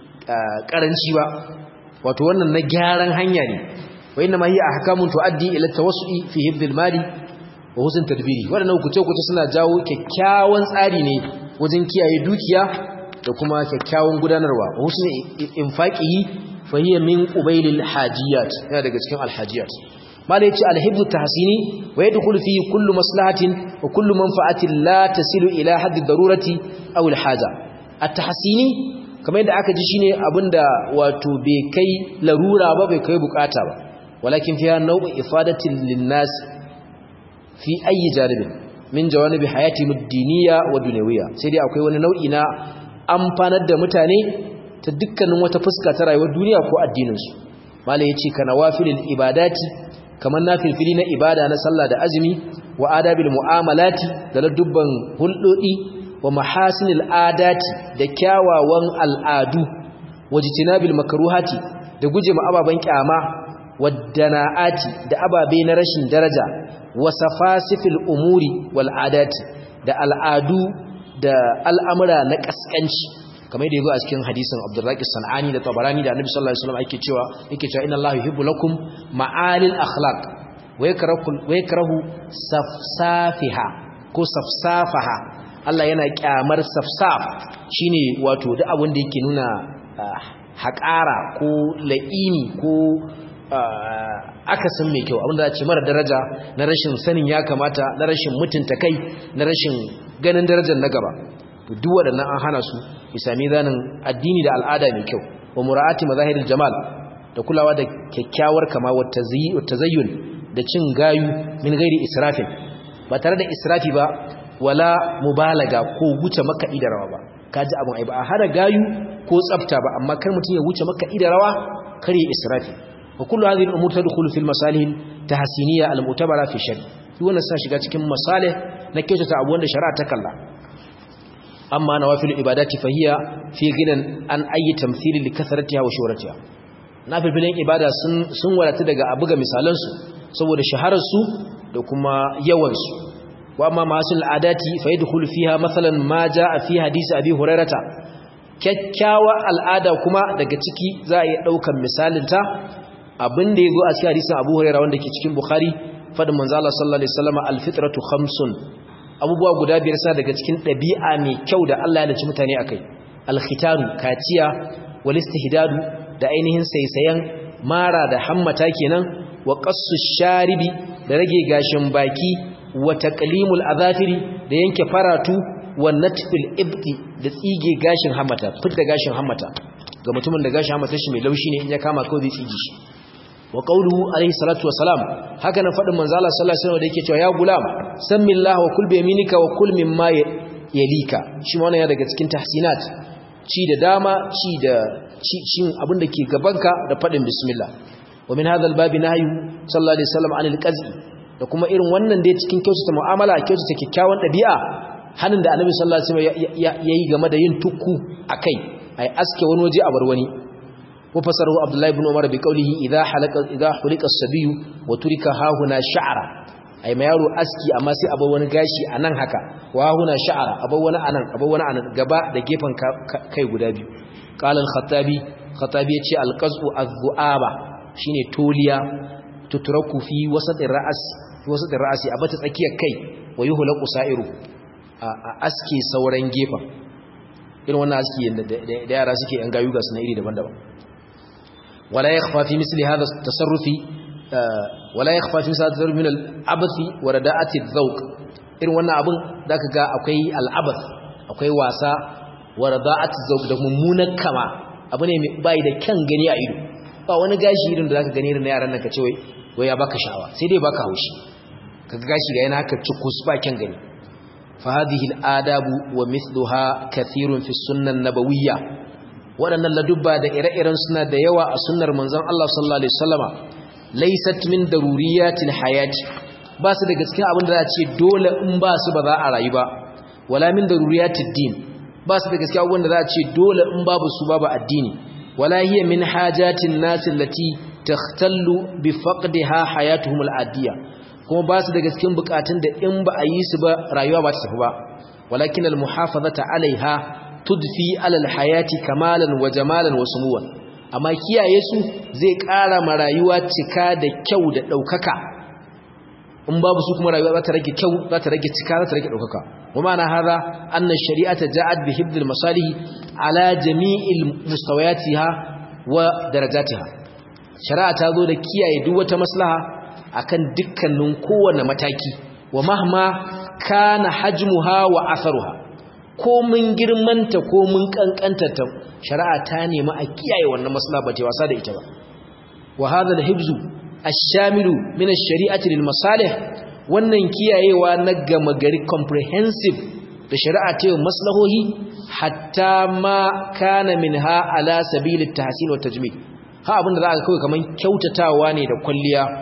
karanci ba wato wannan na gyaran hanya ne wa inna ma hiya ahkamun tuaddi ila tawassu'i fi hifd al-mali wa husn tadbiri wannan hukunce hukunce suna jawo kyakkyawan tsari ne wajen kiyaye dukiya da kuma kyakkyawan gudanarwa wa husn infaqihi fa hiya min qubailil hajiyat yana daga cikin al-hajiyat mala yace al-hibdu tahsini wa yadkhulu fi kullu maslahatin wa kullu manfa'atin la tasilu ila haddi darurati aw al-haja at-tahsini kamar yadda aka ji shine abinda wato bai kai larura ba bai kai bukata ba walakin fiha naw'u ifadatin lin-nas fi ayi janibin min jawanibi hayati ad-diniyya wa dunyawiyya sai dai akwai wani nau'i na amfanar da mutane ta dukkanin wata fuska ta rayuwar duniya ko addinin su mala yace kana wafilil ibadati kamar nafilfili na ibada na sallah da azumi wa adabil mu'amalati da ladubban hulɗoɗi wa mahasinil adati da kyawawan al'adu wajtinabil makruhati da guje ma ababan kyama wadana'ati da ababe na rashin daraja wa safasifil umuri wal adati da al'adu da al'amura na kaskanci kamar yadda yazo a cikin hadisin Abdurraqi Sanani da Tabarani da Annabi sallallahu alaihi wasallam yake cewa yake cewa inna Allaha yuhibbu lakum ma'alil akhlaq wa yakrahu wa yakrahu safsafiha ko safsafaha Allah yana kyamar safsaf shine wato duk abin da yake nuna haƙara ko la'ini ko akasin mai kyau abinda za ce mara daraja na rashin sanin ya kamata na rashin mutunta kai na rashin ganin darajar na gaba duk waɗannan an hana su isami zanin addini da al'ada mai kyau wa mura'ati mazahiril jamal da kulawa da kyakkyawar kama wa tazayyun da cin gayu min gairi israfin ba tare da israfi ba wala mubalaga ko wuce makaɗi da rawa ba kaji abin ai ba a hada gayu ko tsafta ba amma kar mutum ya wuce makaɗi da rawa kar ya israfi wa kullu hadhihi al-umur tadkhulu fil masalih tahsiniyya al-mu'tabara fi shari shi wannan sa shiga cikin masalih na kyautata abu wanda shari'a ta kalla amma nawafil ibadati fahiya fi ginan an ayi tamthili li kasratiha wa shuhratiha nafilin ibada sun sun wadata daga abuga misalan su saboda shaharar su da kuma yawan su wa amma masul adati fa yadkhulu fiha masalan ma jaa fi hadisi abi hurairata kyakkyawa al'ada kuma daga ciki za a yi daukan misalin ta abin da yazo a cikin hadisin abu hurairah wanda ke cikin bukhari fadin manzo Allah sallallahu alaihi wasallam al-fitratu khamsun abubuwa guda biyar sa daga cikin ɗabi'a mai kyau da Allah ya naci mutane akai al-khitaru kaciya wal istihdadu da ainihin saisayen mara da hammata kenan wa qassu sharibi da rage gashin baki wa taqlimul azafiri da yanke faratu wa natfil ibti da tsige gashin hammata fitta gashin hammata ga mutumin da gashin hammata shi mai laushi ne in ya kama kawai zai tsige shi wa qawluhu alayhi salatu wassalam haka nan fadin manzo Allah sallallahu alaihi wasallam da yake cewa ya gulam samillahu wa kul bi yaminika wa kul mimma yalika shi ma wannan ya daga cikin tahsinat ci da dama ci da cin abin da ke gabanka da fadin bismillah wa min hadha al-bab nahyu sallallahu alaihi wasallam anil qaz'i da kuma irin wannan da cikin kyautata mu'amala kyautata kyakkyawan dabi'a hanin da annabi sallallahu alaihi wasallam yayi game da yin tukku akai ai aske wani waje a bar wani وفسره عبد الله بن عمر بقوله إذا حلق إذا حلق الصبي وترك ها هنا شعرا أي ما يرو أسكي أما سي أبو wani gashi anan haka wa huna sha'ara abu wani anan abu wani anan gaba da gefen kai guda biyu qala al-khattabi khattabi yace al-qaz'u az-zu'aba shine toliya tutraku fi wasat ar-ra's fi wasat ar-ra'si abata tsakiyar kai wa yuhlaqu sa'iru a aski sauran gefen irin wannan aski da yara suke yan gayu ga suna iri daban-daban ولا يخفى في مثل هذا التصرف ولا يخفى في مثل هذا التصرف من العبث ورداءة الذوق irin wannan abun zaka ga akwai al'abath akwai wasa warada'at zawq da mummunan kama abu ne mai bai da kyan gani a ido ba wani gashi irin da zaka gani irin na yaran nan ka ce wai wai ya baka sha'awa sai dai baka haushi kaga gashi ga yana haka cikus ba kyan gani fa hadhihi al'adabu wa mithluha kathirun fi sunnah nabawiyya waɗannan ladubba da ire-iren suna da yawa a sunnar manzon Allah sallallahu alaihi wasallama laysat min daruriyatil hayati ba su daga cikin abin da za a ce dole in ba su ba za a rayu ba wala min daruriyatid din ba su daga cikin abin da za a ce dole in babu su babu addini wala hiya min hajatin nas allati takhtallu bi faqdiha hayatuhum al-adiyya kuma ba su daga cikin bukatun da in ba a yi su ba rayuwa ba ta tafi ba walakin al-muhafazata alaiha tudfi alal hayati kamalan wa jamalan wa sumuwan amma kiyaye su zai ƙara ma rayuwa cika da kyau da ɗaukaka in babu su kuma rayuwa za ta rage kyau za ta rage cika za ta rage ɗaukaka wa ma'ana haza anna shari'ata ja'at bi hibdil masalih ala jami'il mustawayatiha wa darajatiha shari'a ta zo da kiyaye duk wata maslaha akan dukkanin kowane mataki wa mahma kana hajmuha wa atharuha ko mun girmanta ko mun kankantata shari'a ta nemi a kiyaye wannan maslaha ba ta wasa da ita ba wa hadha al-hibzu ash-shamilu min ash-shari'ati lil masalih wannan kiyayewa na gama gari comprehensive da shari'a ta maslahohi hatta ma kana minha ala sabil at-tahsin wa tajmil ha abinda za ka kawai kaman kyautatawa ne da kwalliya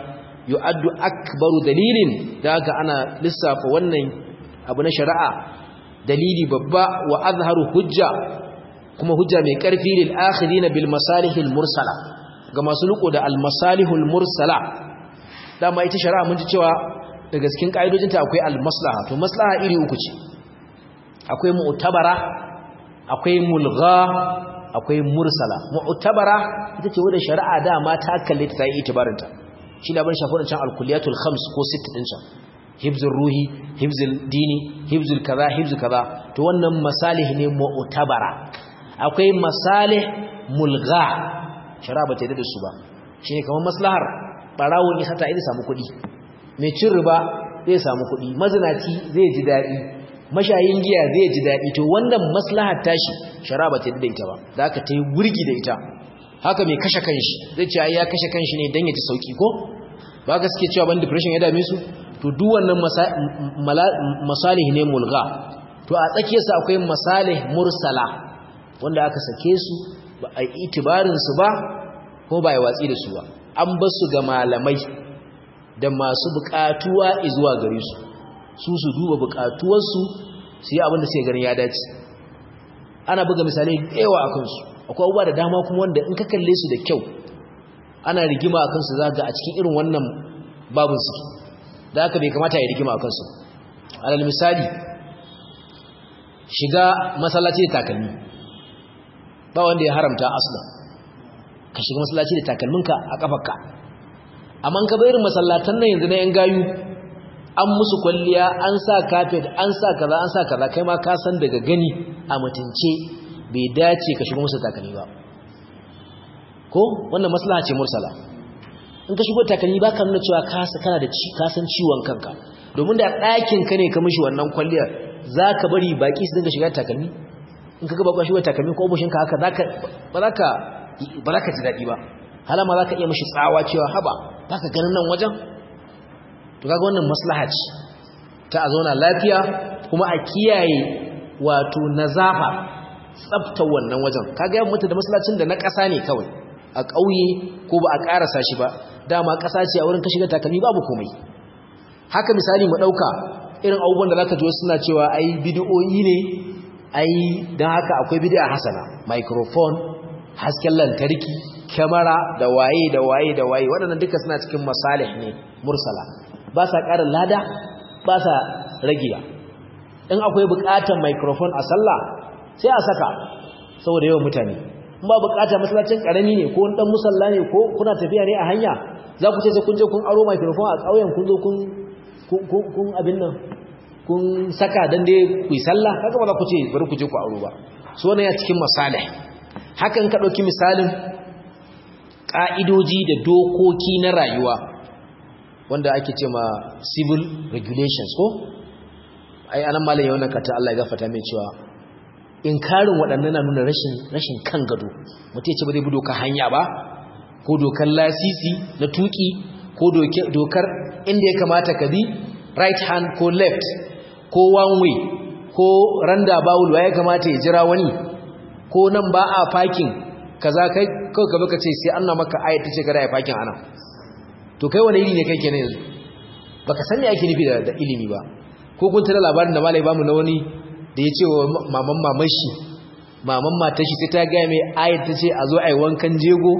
yu'addu akbaru dalilin da haka ana lissafa wannan abu na shari'a dalili babba wa azharu hujja kuma hujja mai karfi lil akhirina bil masalihil mursala ga masu riko da al masalihul mursala dama ita shari'a mun ji cewa daga cikin kaidojinta akwai al maslaha to maslaha iri uku ce akwai mu'tabara akwai mulgha akwai mursala mu'tabara ita ce wadda shari'a dama ta kalle ta yi itibarinta shi labar shafi can alkuliyatul khams ko sitt din can hibzul ruhi hibzul dini hibzul kaza hibzul kaza to wannan masalih ne mu'tabara akwai masalih mulgha shari'a ba ta yi da su ba shine kamar maslahar barawon isa ta idi samu kuɗi mai cin riba zai samu kuɗi mazinaci zai ji daɗi mashayin giya zai ji daɗi to wannan maslahar tashi shari'a ba ta da ita ba da aka ta yi wurgi da ita haka mai kashe kanshi zai ce ya kashe kanshi ne don ya ji sauki ko ba ka suke cewa ban depression ya dame su to duk wannan masalih ne mulga to a tsakiyarsa akwai masalih mursala wanda aka sake su ba a yi itibarinsu ba ko ba ya watsi da su ba an ba su ga malamai da masu buƙatuwa zuwa gare su su su duba bukatuwarsu su yi abinda sai ganin ya dace ana buga misalai da yawa a kansu akwai abubuwa da dama kuma wanda in ka kalle su da kyau ana rigima a kansu zaga a cikin irin wannan babin suke da aka bai kamata ya rigima a kansu alal misali shiga masallaci da takalmi ba wanda ya haramta aslan ka shiga masallaci da takalminka a kafarka amma ka bayar masallatan nan yanzu na yan gayu an musu kwalliya an sa kafet an sa kaza an sa kaza kai ma ka san daga gani a mutunce bai dace ka shigo musu takalmi ba ko wannan maslaha ce mursala in ka shigo takalmi ba ka nuna cewa ka kana da ka san ciwon kanka domin da ɗakin ka ne ka mishi wannan kwalliya za ka bari baki su dinga shiga takalmi in ka gaba shigo takalmi ko obushin ka haka ba za ka ba za ka ji daɗi ba halama za ka iya mishi tsawa cewa haba ba ka ganin nan wajen to kaga wannan maslaha ce ta a zauna lafiya kuma a kiyaye wato nazafa tsafta wannan wajen kaga yan mutu da masallacin da na ƙasa ne kawai a ƙauye ko ba a ƙarasa shi ba dama ƙasa ce a wurin ka shiga takalmi babu komai haka misali mu ɗauka irin abubuwan da zaka ji suna cewa ai bid'o'i ne ai dan haka akwai bid'a hasana microphone hasken lantarki kyamara da waye da waye da waye waɗannan duka suna cikin masalih ne mursala ba sa ƙara lada ba sa ragiya in akwai buƙatar microphone a sallah sai a saka saboda yawan mutane in ba buƙatar masallacin ƙarami ne ko ɗan musalla ne ko kuna tafiya ne a hanya za ku ce sai kun je kun aro microphone a ƙauyen kun zo kun abin nan kun saka dan dai ku yi sallah kaga ba za ku ce bari ku je ku aro ba so ne ya cikin masalih hakan ka ɗauki misalin ƙa'idoji da dokoki na rayuwa wanda ake ce ma civil regulations ko ai anan malam ya wannan kata Allah ya gafarta mai cewa inkarin waɗannan na nuna rashin rashin kan gado mutum ce ba zai bi dokar hanya ba ko dokar lasisi na tuki ko dokar inda ya kamata ka bi right hand ko left ko one way ko randa bawul ya kamata ya jira wani ko nan ba a parking kaza kai kawai gaba ka ce sai an na maka ayat ta ce kada ya parking anan to kai wani iri ne kai kenan yanzu baka san me ake nufi da ilimi ba ko kun tana labarin da malai bamu na wani da ya ce wa maman maman shi maman matar shi sai ta gaya mai ayat ta ce a zo a yi wankan jego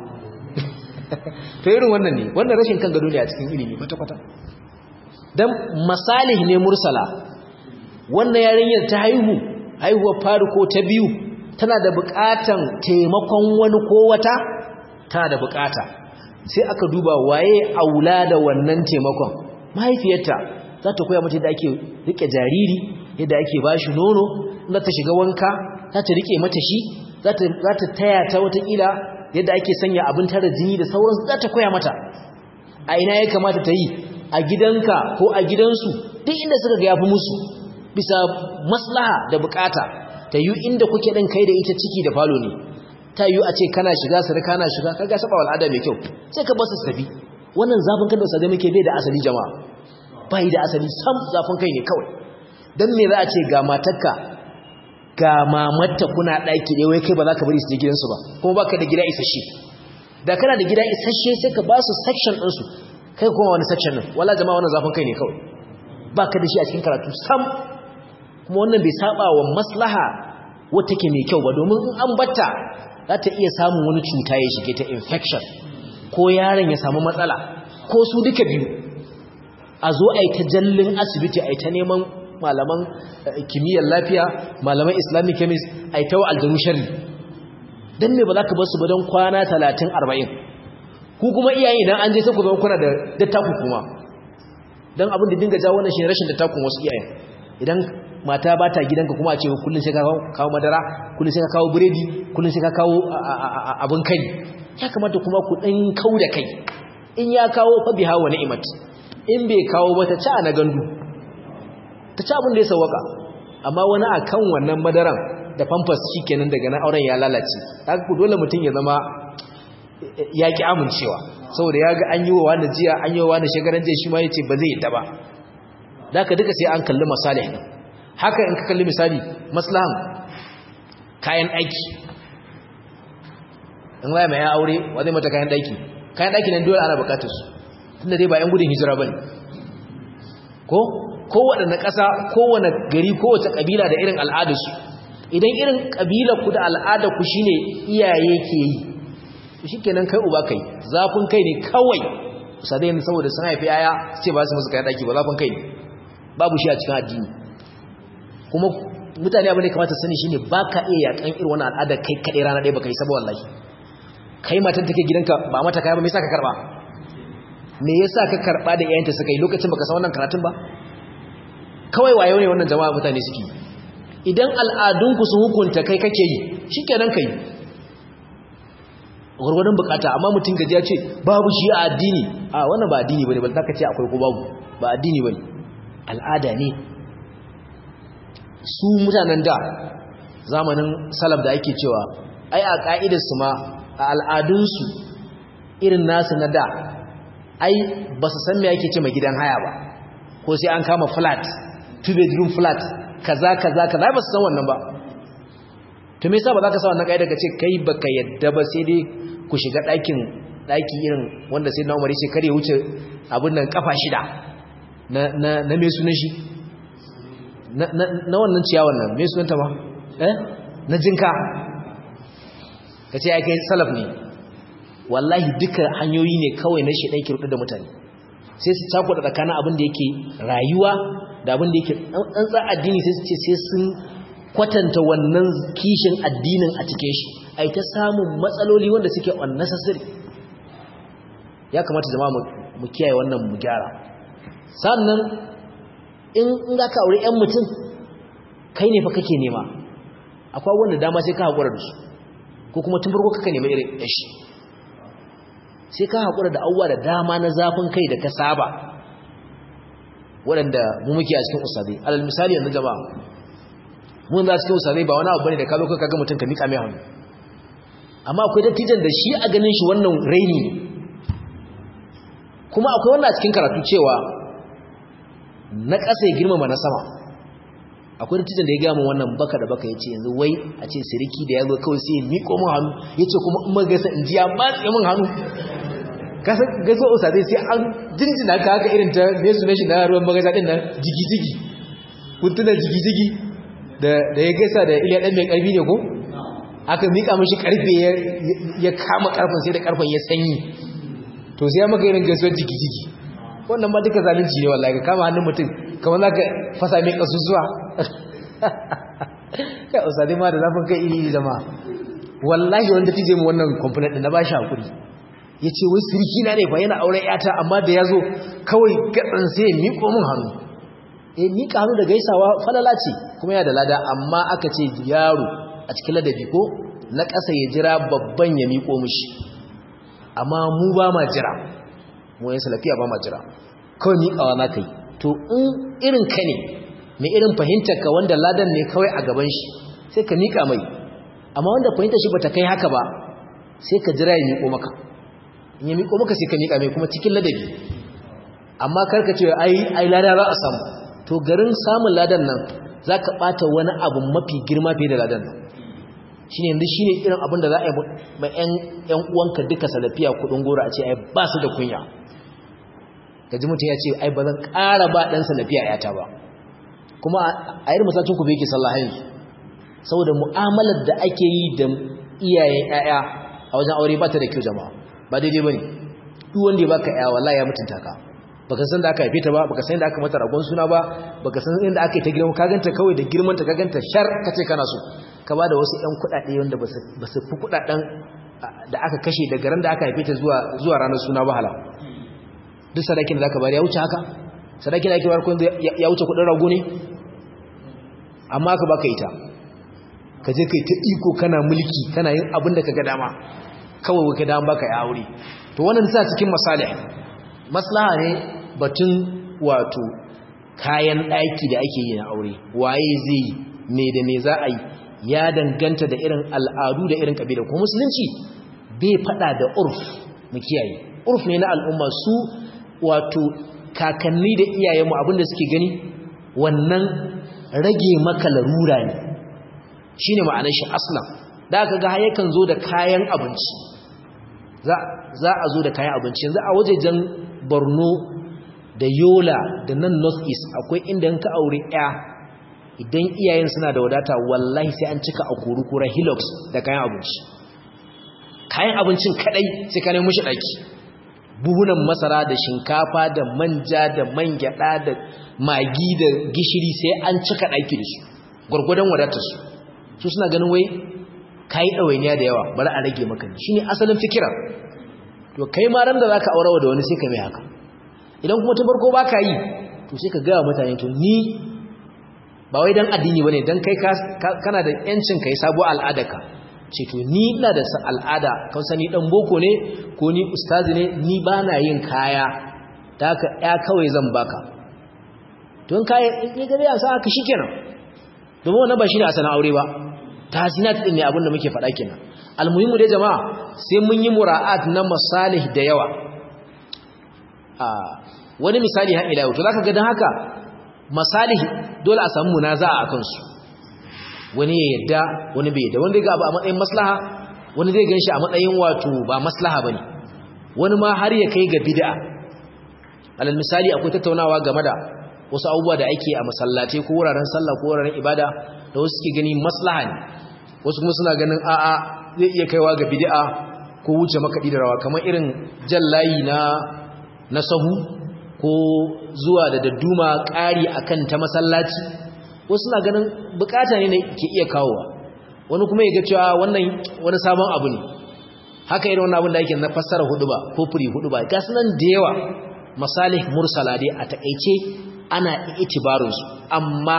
to irin wannan ne wannan rashin kan gado ne a cikin ilimi kwata-kwata don masalih ne mursala wannan yarinyar ta haihu haihuwar faru ko ta biyu tana da bukatan taimakon wani ko wata tana da bukata sai aka duba waye aula da wannan taimakon mahaifiyarta za ta koya mata yadda ake rike jariri yadda ake bashi nono za ta shiga wanka za ta rike mata shi za ta taya ta watakila yadda ake sanya abin tara jini da sauransu za ta koya mata a ina ya kamata ta yi a gidanka ko a gidansu duk inda suka ga yafi musu bisa maslaha da bukata ta yi inda kuke ɗin kai da ita ciki da falo ne ta yi a ce kana shiga sarka na shiga kaga saba al'ada mai kyau sai ka basu tafi wannan zafin kan da sa muke bai da asali jama'a bai da asali sam zafin kai ne kawai dan me za a ce ga matarka ga mamatta kuna ɗaki ɗaya wai kai ba za ka bari su je gidansu ba kuma baka da gida isasshe da kana da gida isasshe sai ka ba su section ɗinsu kai kuma wani section din wala jama'a wannan zafin kai ne kawai baka da shi a cikin karatu sam kuma wannan bai saba wa maslaha wata take mai kyau ba domin in an batta za ta iya samun wani cuta ya shige ta infection ko yaron ya samu matsala ko su duka biyu a zo a yi ta jallin asibiti a yi ta neman malaman kimiyyar lafiya malaman islamic chemist a yi ta wa aljanu shari don ne ba za ka basu ba don kwana talatin arba'in ku kuma iyaye idan an je sai ku zama kuna da dattaku kuma don abin da dinga jawo wannan shi rashin dattakun wasu iyayen idan mata ba ta gidanka kuma a ce kullum sai ka kawo madara kullum sai ka kawo biredi kullum sai ka kawo abin kai ya kamata kuma ku ɗan kau da kai in ya kawo fa biha wa ni'mat in bai kawo ba ta ci a na gandu ta ci abin da ya sawaka amma wani akan wannan madaran da pampers shikenan daga na auren ya lalace haka ku dole mutum ya zama ya ki amincewa saboda ya ga an yi wa wani jiya an yi wa wani shagaran jiya shi ma ya ce ba zai yadda ba da ka duka sai an kalli masalih ɗin haka in ka kalli misali maslahan kayan aiki in waya mai ya aure wa zai mata kayan ɗaki kayan ɗaki nan dole ana bukatar su tunda dai ba 'yan gudun hijira ba ne ko kowaɗanne ƙasa kowane gari kowace ƙabila da irin al'adarsu idan irin ƙabilar ku da al'adar ku shine iyaye ke yi shi kenan kai uba kai zafin kai ne kawai sadai yanzu saboda sun haifi yaya su ce ba su musu kayan ɗaki ba zafin kai ne babu shi a cikin addini kuma mutane abin da kamata sani shine ba ka iya yakan irin wani al'adar kai kaɗai rana ɗaya ba ka yi saba wallahi kai matan take gidanka ba mata kaya ba me yasa ka karɓa me yasa ka karɓa da iyayenta suka yi lokacin baka san wannan karatun ba kawai wayo ne wannan jama'a mutane suke idan al'adunku sun hukunta kai kake yi shikenan kai gurgurdan bukata amma mutum gaji ya ce babu shi a addini a wannan ba addini bane bal zaka ce akwai ko babu ba addini bane al'ada ne su mutanen da zamanin salaf da ake cewa ai a ka'idar su ma a al'adunsu irin nasu na da ai ba su san me ake ce mai gidan haya ba ko sai an kama flat two bedroom flat kaza kaza kaza ba su san wannan ba to me yasa ba za ka sa wannan kaida ka ce kai baka yadda ba sai dai ku shiga ɗakin ɗaki irin wanda sai na umar ce kare wuce abin nan kafa shida na na na me sunan shi na na na wannan ciyawan nan me sunanta ma eh na jinka kace ai kai salaf ne wallahi duka hanyoyi ne kawai na shedan kirdu da mutane sai su cakuɗa tsakanin abin da yake rayuwa da abin da yake tsantsa addini sai su ce sai sun kwatanta wannan kishin addinin a cikin shi ai ta samun matsaloli wanda suke unnecessary ya kamata zama mu kiyaye wannan mu gyara sannan in in ka aure ƴan mutum kai ne fa kake nema akwai wanda dama sai ka haƙura da su ko kuma tun farko kaka nema irin yashi sai ka haƙura da abubuwa da dama na zafin kai da ka saba waɗanda mu muke a cikin usadai alal misali yanzu jama'a mun za cikin usadai ba wani abu bane da ka zo ka ga mutum ka miƙa mai hannu amma akwai dattijan da shi a ganin shi wannan raini kuma akwai wannan a cikin karatu cewa na ƙasa ya girmama na sama akwai dattijan da ya gaya min wannan baka da baka ya ce yanzu wai a ce siriki da ya zo kawai sai ya miƙo min hannu ya ce kuma in magaisa in ji ya matse min hannu kasa gaso usadai sai an jinjina ka haka irin ta me sunan shi na ruwan magaisa din nan jigi-jigi kuntunan jigi-jigi da ya gaisa da iliya ɗan mai ƙarfi ne ko aka miƙa mashi ƙarfe ya kama ƙarfen sai da ƙarfen ya sanyi to sai ya maka irin gaisuwar jiki-jiki wannan ba duka zalunci ne wallahi ka kama hannun mutum kamar za ka fasa mai ƙasusuwa kai usadai ma da zafin kai iri zama wallahi wanda tije mu wannan kwamfanin ɗin na ba shi haƙuri ya ce wai sirki na ne fa yana auren yata amma da ya zo kawai gaɗin sai ya miƙo min hannu ya miƙa hannu da gaisawa falala ce kuma yana da lada amma aka ce yaro a cikin ladabi ko na ƙasa ya jira babban ya miƙo mishi amma mu ba ma jira mu yin salafiya ba ma jira kawai miƙawa na kai to in irin ka ne mai irin fahimtar ka wanda ladan ne kawai a gaban shi sai ka miƙa mai amma wanda fahimtar shi bata kai haka ba sai ka jira ya miƙo maka in ya miƙo maka sai ka miƙa mai kuma cikin ladabi amma karka ce ai ai lada za a samu to garin samun ladan nan za ka ɓata wani abu mafi girma fiye da ladan nan shi ne yanzu shi ne irin abin da za a yi ma 'yan uwanka duka salafiya kudin gora a ce ai ba su da kunya gaji mutum ya ce ai ba zan ƙara ba ɗansa na fiya yata ba kuma a irin masallacin ku bai yake sallah yanzu saboda mu'amalar da ake yi da iyayen ƴaƴa a wajen aure ba ta da kyau jama'a ba daidai bane duk wanda ya baka ƴa wallahi ya mutunta ka baka san da aka haife ta ba baka san da aka mata ragon suna ba baka san inda aka yi ta girma ka ganta kawai da girman ta ka ganta shar kace kana so ka bada wasu ƴan kuɗaɗe wanda ba su fi kuɗaɗen da aka kashe daga ran da aka haife ta zuwa zuwa ranar suna ba hala duk sadakin da zaka bari ya wuce haka sadakin da ake bayar kun ya wuce kuɗin rago ne amma ka baka ita ka je kai ta iko kana mulki kana yin abin da kaga dama kawai ka dama baka ya aure to wannan sa cikin masalih maslaha ne batun wato kayan ɗaki da ake yi na aure waye zai me da me za a yi ya danganta da irin al'adu da irin kabila ko musulunci bai fada da urf mu kiyaye urf ne na al'umma su wato kakanni da iyayenmu abinda suke gani wannan rage maka larura ne shine ma'anar shi aslan da aka ga yakan zo da kayan abinci za a zo da kayan abinci yanzu a wajejen borno da yola da nan north east akwai inda ka aure ya idan iyayen suna da wadata wallahi sai an cika a kurukura hilux da kayan abinci kayan abincin kadai sai ka nemi mushi daki buhunan masara da shinkafa da manja da man gyada da magi da gishiri sai an cika daki da su gurgurdan wadatar su su suna ganin wai kai dawainiya da yawa bari a rage maka shine asalin fikira to kai ma ran da zaka aurawa da wani sai ka mai haka idan kuma ta farko baka yi to sai ka ga mutane to ni ba wai dan addini bane dan kai kana da yancin kai sabo al'adarka ce to ni ina da al'ada kan sani dan boko ne ko ni ustazi ne ni bana yin kaya da ka ya kawai zan baka don kaya in ya gare sa haka shikenan domin wannan ba shine asalin aure ba tasinat din ne abinda muke faɗa kenan almuhimu dai jama'a sai mun yi mura'at na masalih da yawa a wani misali har ila yau to zaka ga dan haka masalihi dole a samu munaza'a a kansu wani ya yadda wani bai yadda wani zai ga abu a matsayin maslaha wani zai ganshi a matsayin wato ba maslaha bane wani ma har ya kai ga bid'a alal misali akwai tattaunawa game da wasu abubuwa da ake a masallatai ko wuraren sallah ko wuraren ibada da wasu suke gani maslaha ne wasu kuma suna ganin a'a zai iya kaiwa ga bid'a ko wuce makaɗi da rawa kamar irin jallayi na na sahu ko zuwa da dadduma ƙari akan ta masallaci wasu na ganin bukata ne ke iya kawowa wani kuma ya ga cewa wannan wani sabon abu ne haka irin wannan abin da yake na fassara hudu ba ko furi hudu ba ga sunan da yawa masalih mursala dai a takeice ana itibarin su amma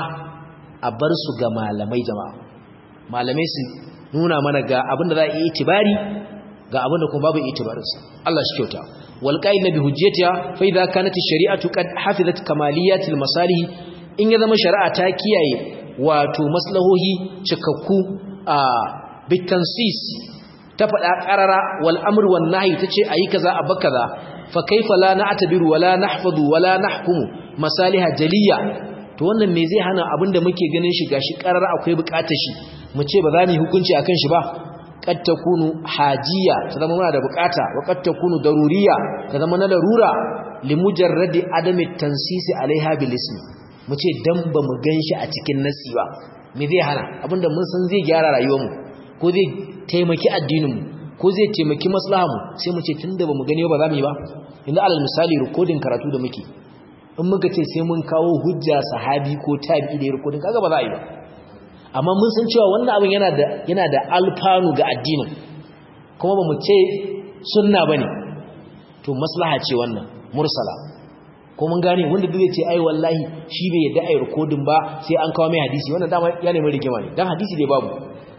a bar su ga malamai jama'a malamai su nuna mana ga abin da za a yi itibari ga abin da kuma babu itibarin sa Allah shi kyauta wal qa'il bi hujjatiha fa idza kanat ash-shari'atu qad hafizat kamaliyat al-masalih in ya zama shari'a ta kiyaye wato maslahohi cikakku a bitansis ta faɗa ƙarara wal amr wan nahy tace ayi kaza a bakaza fa kaifa la na'tabiru wala nahfazu wala nahkumu masaliha jaliya to wannan me zai hana abinda muke ganin shi gashi ƙarara akwai buƙatar shi mu ce ba za mu hukunci akan shi ba qad takunu hajiya ta zama muna da buƙata wa qad takunu daruriya ta zama na larura limujarradi adami tansisi alaiha bil ismi mu ce dan ba mu ganshi a cikin nasi ba me zai hana abinda mun san zai gyara rayuwarmu ko zai taimaki addininmu ko zai taimaki maslahanmu sai mu ce tunda ba mu gani ba za mu yi ba inda alal misali rikodin karatu da muke in muka ce sai mun kawo hujja sahabi ko tabi'i da rikodin kaga ba za a yi ba amma mun san cewa wannan abin yana da yana da alfanu ga addinin kuma ba mu ce sunna bane to maslaha ce wannan mursala ko mun gane wanda duk ce ai wallahi shi bai yadda ai recording ba sai an kawo mai hadisi wannan dama ya nemi rigima ne dan hadisi dai babu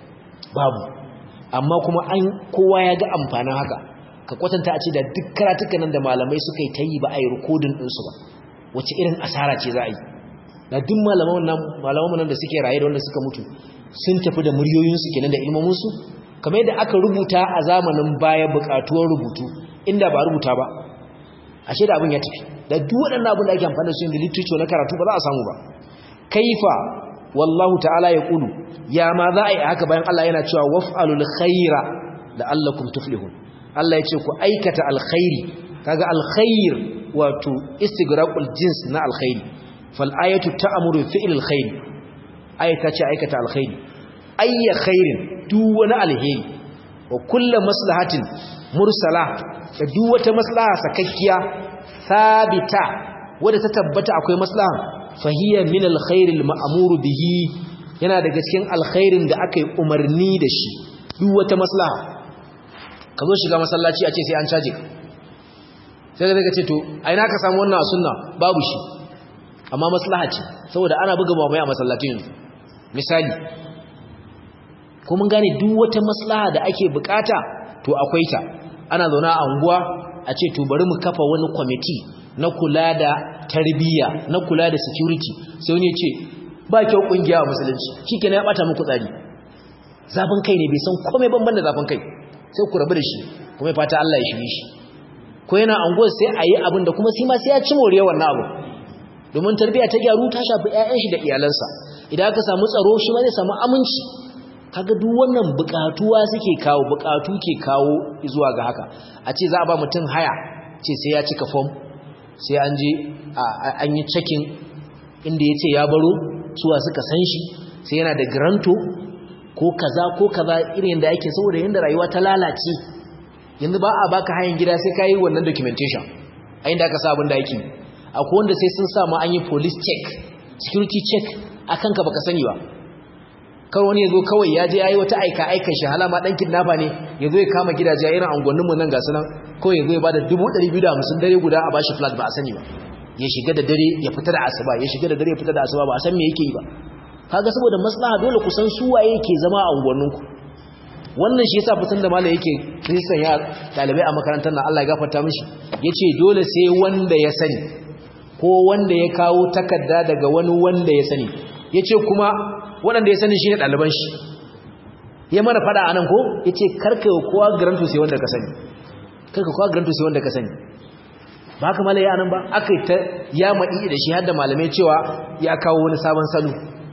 babu amma kuma an kowa ya ga amfanin haka ka kwatanta a ce da duk karatukan nan da malamai suka yi ta yi ba ai recording din su ba wace irin asara ce za a yi da duk malaman nan malaman nan da suke raye da wanda suka mutu sun tafi da muryoyin su kenan da ilmomin su kamar yadda aka rubuta a zamanin baya bukatuwar rubutu inda ba rubuta ba ashe da abin ya tafi da duk waɗannan abin da ake amfani da su da literature na karatu ba za a samu ba kaifa wallahu ta'ala ya kulu ya ma za a yi haka bayan Allah yana cewa waf'alul khaira la'allakum tuflihun Allah ya ce ku aikata alkhairi kaga alkhair wato istigraqul jins na alkhairi fal ayatu ta'muru fi'l alkhair ayata ce aikata alkhairi ayya khairin duk wani alheri wa kullu maslahatin mursala da duk wata maslaha sakakkiya sabita wadda ta tabbata akwai maslaha fahiya min alkhairil ma'muru bihi yana daga cikin alkhairin da aka yi umarni da shi duk wata maslaha ka zo shiga masallaci a ce sai an caje sai ka ce to ai na ka samu wannan a sunna babu shi amma maslaha ce saboda ana buga mamaye a masallacin yanzu misali ko mun gane duk wata maslaha da ake bukata to akwai ta ana zauna a unguwa a ce to bari mu kafa wani kwamiti na kula da tarbiyya na kula da security sai wani ya ce ba kyau kungiya a musulunci shikenan ya bata muku tsari zafin kai ne bai san komai banban da zafin kai sai ku rabu da shi kuma ya fata Allah ya shiri shi ko yana anguwar sai a yi abin da kuma sai ma sai ya ci more wannan abu domin tarbiyya ta gyaru ta shafi 'ya'yan shi da iyalansa idan aka samu tsaro shi ma zai samu aminci kaga duk wannan bukatuwa suke kawo bukatu ke kawo zuwa ga haka a ce za a ba mutum haya ce sai ya cika form sai an je an yi checking inda ya ce ya baro suwa suka san shi sai yana da granto ko kaza ko kaza irin da ake saboda yanda rayuwa ta lalace yanzu ba a baka hayan gida sai ka yi wannan documentation a inda aka sa abin da ake akwai wanda sai sun samu an yi police check security check a kanka baka sani ba kawai wani ya zo kawai ya je ya yi wata aika aikan shi halama ɗan kidnapper ne ya zo ya kama gidaje irin angonninmu nan gasu nan kawai ya zo ya ba da hamsin dare guda a bashi flat ba a sani ba ya shiga da dare ya fita da asuba ya shiga da dare ya fita da asuba ba a san me yake yi ba kaga saboda maslaha dole ku san su waye yake zama a unguwanninku wannan shi yasa fitan da malai yake kristan ya dalibai a makarantar nan Allah ya gafarta mishi yace dole sai wanda ya sani ko wanda ya kawo takarda daga wani wanda ya sani yace kuma wanda ya sani shine daliban shi ya mana fada anan ko yace karka kowa garanto sai wanda ka sani karka kowa garanto sai wanda ka sani ba haka malai anan ba akai ta ya madi da shi har da malamai cewa ya kawo wani sabon salo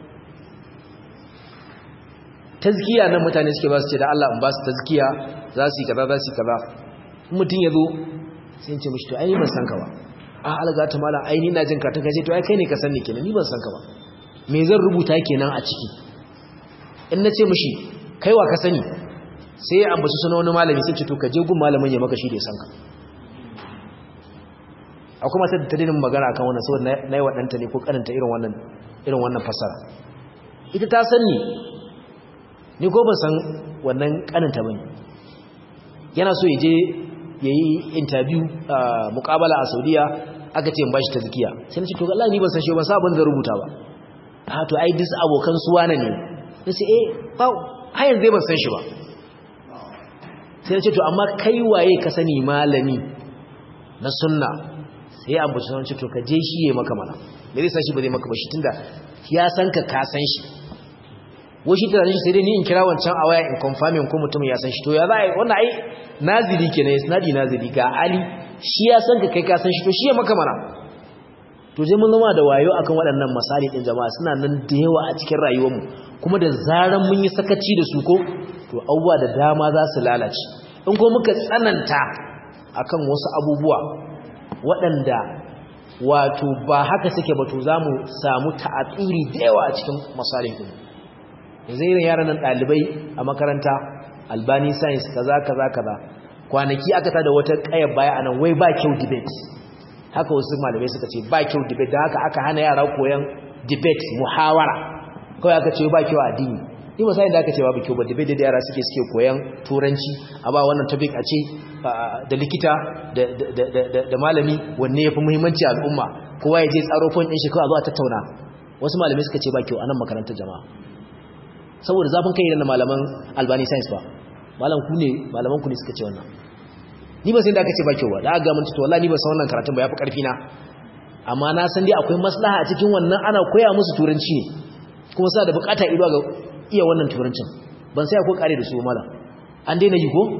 tazkiya nan mutane suke ba su ce da Allah in ba su tazkiya za su yi kaza za su yi kaza mutum ya zo sai ce mishi to ai ban san ka ba a alga ta mala ai ni na jin ka ta kace to ai kai ne ka san ni kenan ni ban san ka ba me zan rubuta kenan a ciki in na ce mishi kai wa ka sani sai ya ambaci sunan wani malami sai ce to ka je gun malamin ya maka shi da ya san ka akwai matar da ta dinin magana akan wannan saboda na yi waɗanta ne ko karanta irin wannan irin wannan fasara ita ta san ni ni ko ban san wannan kaninta bane yana so yaje yayi interview muqabala a Saudiya aka ce in bashi tazkiya sai nace to wallahi ni ban san shi ban san abin da rubuta ba ah to ai dis abokan su wane ne nace eh ba har yanzu ban san shi ba sai nace to amma kai waye ka sani malami na sunna sai an buci sun ce to ka je shi yayi maka mana me zai san shi ba zai maka ba shi tunda ya san ka ka san shi washi tunanin shi sai dai ni in kira wancan a waya in confirming ko mutum ya san shi to ya za a yi wannan ai nazili kenan isnadi nazili ga ali shi ya san ka kai ka san shi to shi ya maka mana to je mun zama da wayo akan waɗannan misali din jama'a suna nan da yawa a cikin rayuwarmu kuma da zaran mun yi sakaci da su ko to abubuwa da dama za su lalace in ko muka tsananta akan wasu abubuwa waɗanda wato ba haka suke ba to za mu samu ta'atsiri da yawa a cikin misalin ɗin yanzu irin yaran nan ɗalibai a makaranta albani science kaza kaza kaza kwanaki aka tada wata ƙayar baya anan wai ba kyau debate haka wasu malamai suka ce ba kyau debate da haka aka hana yara koyan debate muhawara kawai aka ce ba kyau addini ni ba sai da aka ce babu kyau ba debate da yara suke suke koyan turanci a ba wannan topic a ce da likita da malami wanne yafi muhimmanci a al'umma kowa ya je tsaro point din shi kawai a zo a tattauna wasu malamai suka ce ba kyau anan makarantar jama'a saboda zafin kai da malaman albani science ba malam ku ne malaman ku ne suka ce wannan ni ba sai da aka ce ba kyau ba da aka ga mun to wallahi ni ba san wannan karatun ba yafi karfi na amma na san dai akwai maslaha a cikin wannan ana koya musu turanci ne kuma sa da bukata ido ga iya wannan turancin ban sai akwai kare da su malam an daina yi ko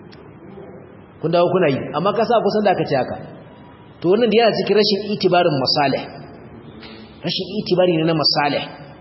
kun dawo kuna yi amma ka sa kusan da aka ce haka to wannan da yana cikin rashin itibarin masalih rashin itibari ne na masalih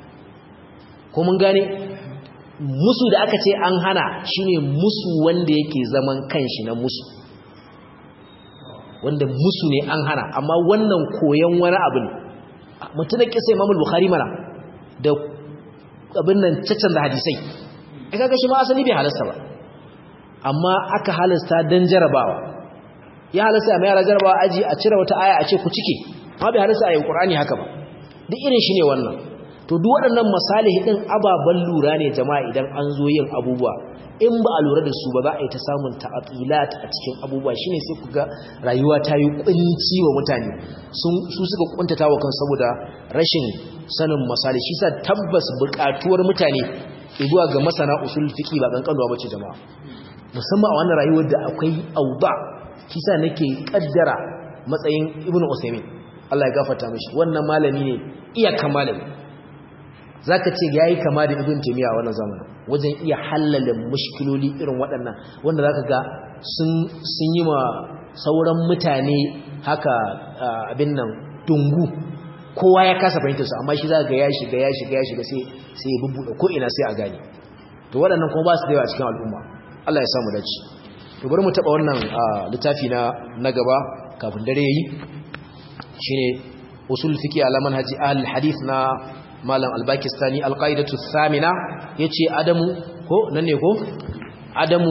ko mun gane musu da aka ce an hana shine musu wanda yake zaman kanshi na musu wanda musu ne an hana amma wannan koyon wani abu ne mutum da kisa imamul bukhari mana da abin nan caccan da hadisai ai kaga shi ma asali bai halasta ba amma aka halasta dan jarabawa ya halasta mai yara jarabawa aji a cire wata aya a ce ku cike amma bai halasta a yin qur'ani haka ba duk irin shi ne wannan to duk waɗannan masalihi din ababan lura ne jama'a idan an zo yin abubuwa in ba a lura da su ba za a yi ta samun ta'atilat a cikin abubuwa shine sai ku ga rayuwa ta yi kunci wa mutane su suka kuntata wa kan saboda rashin sanin misali shi sa tabbas buƙatuwar mutane zuwa ga masana usul fiqi ba kankanuwa bace jama'a musamman a wannan rayuwar da akwai auda shi sa nake kaddara matsayin ibnu usaymin Allah ya gafarta mishi wannan malami ne iyakan malami zaka ce yayi kama da ibn taymiya a wannan zamanin wajen iya halala mushkiloli irin waɗannan wanda zaka ga sun sun yi ma sauran mutane haka abin nan dungu kowa ya kasa fahimtar su amma shi zaka ga ya shiga ya shiga ya shiga sai sai ya bubbuɗe ko ina sai a gane to waɗannan kuma ba su da yawa cikin al'umma Allah ya samu dace to bari mu taba wannan littafi na na gaba kafin dare yayi shine usul fiqi ala manhaji ahli hadith na malam al-Pakistani al-qaidatu thamina yace adamu ko nan ne ko adamu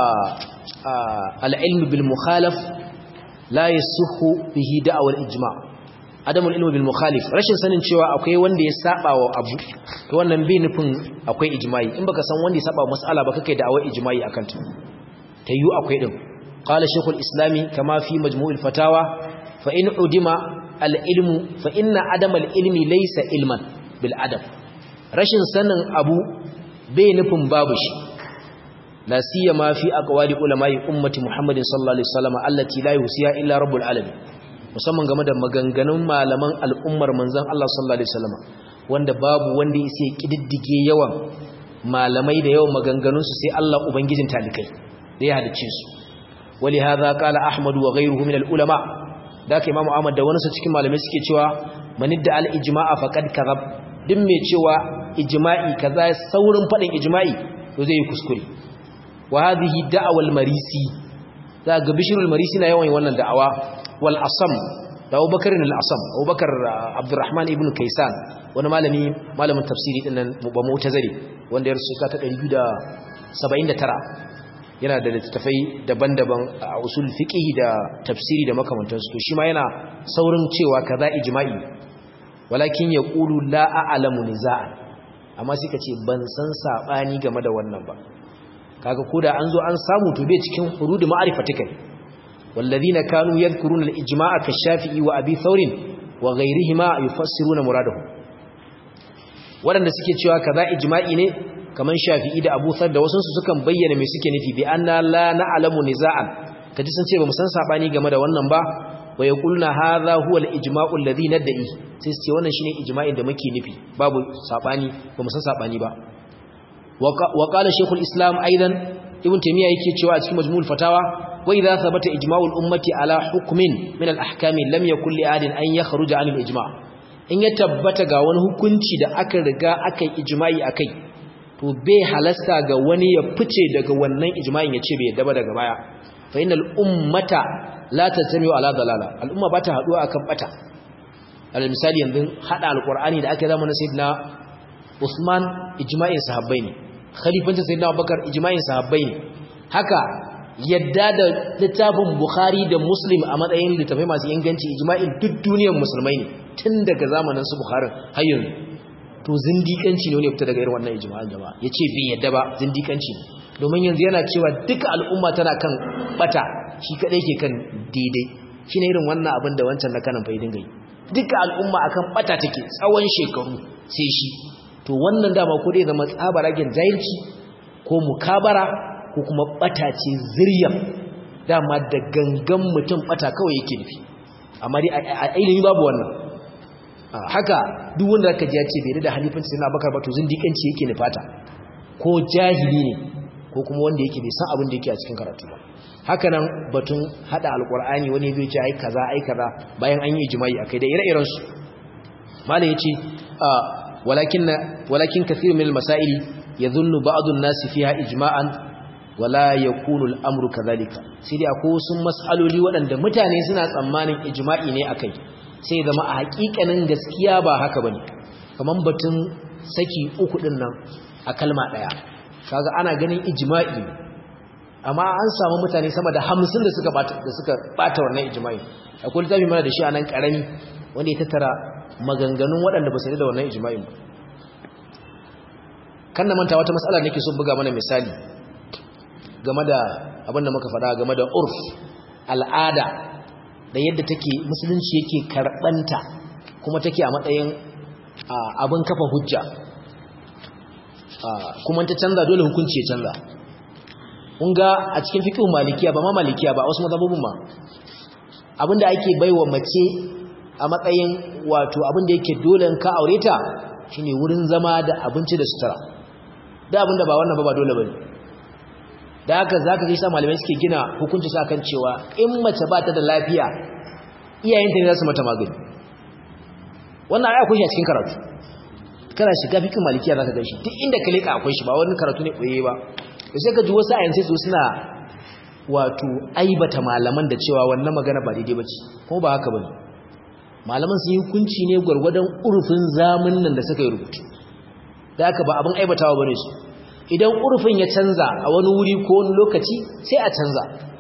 al-ilm bil mukhalaf la yasuhu bihi da'wa al-ijma adamu al-ilm bil mukhalif rashin sanin cewa akwai wanda ya saba wa abu to wannan bai nufin akwai ijma'i in baka san wanda ya saba wa mas'ala ba kake da'awar ijma'i akan ta tayyu akwai din qala shaykhul islami kama fi majmu'il fatawa fa in udima al-ilmu fa inna adama al-ilmi laysa ilman bil adam rashin sanin abu bai nufin babu shi la siyama fi aqwali ulama'i ummati muhammadin sallallahu alaihi wasallam allati la yusiya illa rabbul alamin musamman game da maganganun malaman al'ummar manzon Allah sallallahu alaihi wasallam wanda babu wanda yake kididdige yawan malamai da yawan maganganun su sai Allah ubangijin talikai da ya hadice su wali hadha qala ahmad wa ghayruhu min al ulama da ka imamu ahmad da wani su cikin malamai suke cewa manidda al ijma'a faqad kadhab duk mai cewa ijma'i kaza saurin fadin ijma'i to zai yi kuskure wa hadhihi da'wa al marisi za ga bishrul marisi na yawan wannan da'awa wal asam da Abubakar al-Asam Abubakar Abdurrahman ibn Kaysan wani malami malamin tafsiri din nan ba mu'tazili wanda ya rusu ta 279 yana da littattafai daban-daban a usul fiqh da tafsiri da makamantansu to shi ma yana saurin cewa kaza ijma'i walakin yaqulu la a'lamu niza'an amma sai ka ce ban san sabani game da wannan ba kaga koda an zo an samu to bai cikin hurud ma'rifatika والذين كانوا يذكرون الإجماع كالشافعي وأبي ثور وغيرهما يفسرون مراده waɗanda suke cewa kaza ijma'i ne kaman shafi'i da abu thar da wasu su sukan bayyana me suke nufi bi anna la na'lamu niza'an kaji sun ce ba mu san sabani game da wannan ba wa yaquluna hadha huwa al-ijma'u alladhi nad'i sai su ce wannan shine ijma'in da muke nufi babu sabani ba mu san sabani ba wa qala shaykhul islam aidan ibn taymiya yake cewa a cikin majmu'ul fatawa وإذا ثبت إجماع الأمة على حكم من الأحكام لم يكن لأحد أن يخرج عن الإجماع in ya tabbata ga wani hukunci da aka riga aka yi ijma'i akai to bai halasta ga wani ya fice daga wannan ijma'in ya ce bai yadda ba daga baya fa innal ummata la tatamiu ala dalala al'umma ba ta haduwa akan bata alal misali yanzu hada alqur'ani da aka zama na sayyidina Usman ijma'in sahabbai ne khalifancin sayyidina Abubakar ijma'in sahabbai ne haka yadda da littafin Bukhari da Muslim a matsayin littafai masu inganci ijma'in duk duniyar musulmai ne tun daga zamanin su Bukhari har yanzu to zindikanci ne ne fita daga irin wannan ijma'in jama'a yace bai yadda ba zindikanci ne domin yanzu yana cewa duka al'umma tana kan bata shi kadai ke kan daidai shine irin wannan abin da wancan na kanan faidin gai duka al'umma akan bata take tsawon shekaru sai shi to wannan dama ko dai zama tsabaragen jahilci ko mukabara ko kuma bata ce ziryan dama da gangan mutum bata kawai yake nufi amma dai a ilimi babu wannan haka duk wanda aka ji ya ce bai da halifanci sai na bakar ba to zindiƙanci yake nufata ko jahili ne ko kuma wanda yake bai san abin da yake a cikin karatu ba haka nan batun hada alqur'ani wani zai ce ai kaza ai kaza bayan an yi ijma'i akai da ire-iren su malai yace walakin walakin kathir min al-masail yadhunnu ba'd an-nas fiha ijma'an wala yakunu al-amru kadhalika sai dai akwai wasu mas'aloli waɗanda mutane suna tsammanin ijma'i ne akai sai zama a hakikanin gaskiya ba haka bane kaman batun saki uku din nan a kalma daya kaga ana ganin ijma'i amma an samu mutane sama da 50 da suka bata da suka bata wannan ijma'i akwai littafi mana da shi anan karami wanda ya tattara maganganun waɗanda ba su da wannan ijma'in ba kan na manta wata matsala nake so buga mana misali game da abin da muka faɗa game da urf al'ada da yadda take musulunci yake karɓanta kuma take a matsayin abin kafa hujja kuma ta canza dole hukunci ya canza kun ga a cikin fiqh malikiya ba ma malikiya ba wasu mazhabobin ma abinda ake baiwa mace a matsayin wato abinda yake dole in ka aure ta shine wurin zama da abinci da sutura da abinda ba wannan ba ba dole bane da haka zaka ga sa malamai suke gina hukunci sa kan cewa in mace ba ta da lafiya iyayenta ne za su mata magani wannan ai akwai shi a cikin karatu kana shiga fikin malikiya zaka ga shi duk inda ka leka akwai shi ba wani karatu ne koye ba to sai ka ji wasu ayan sai su suna wato aibata malaman da cewa wannan magana ba daidai bace kuma ba haka bane malaman sun yi hukunci ne gwargwadon urfin zamanin nan da suka yi rubutu da haka ba abin aibatawa bane su idan urfin ya canza a wani wuri ko wani lokaci sai a canza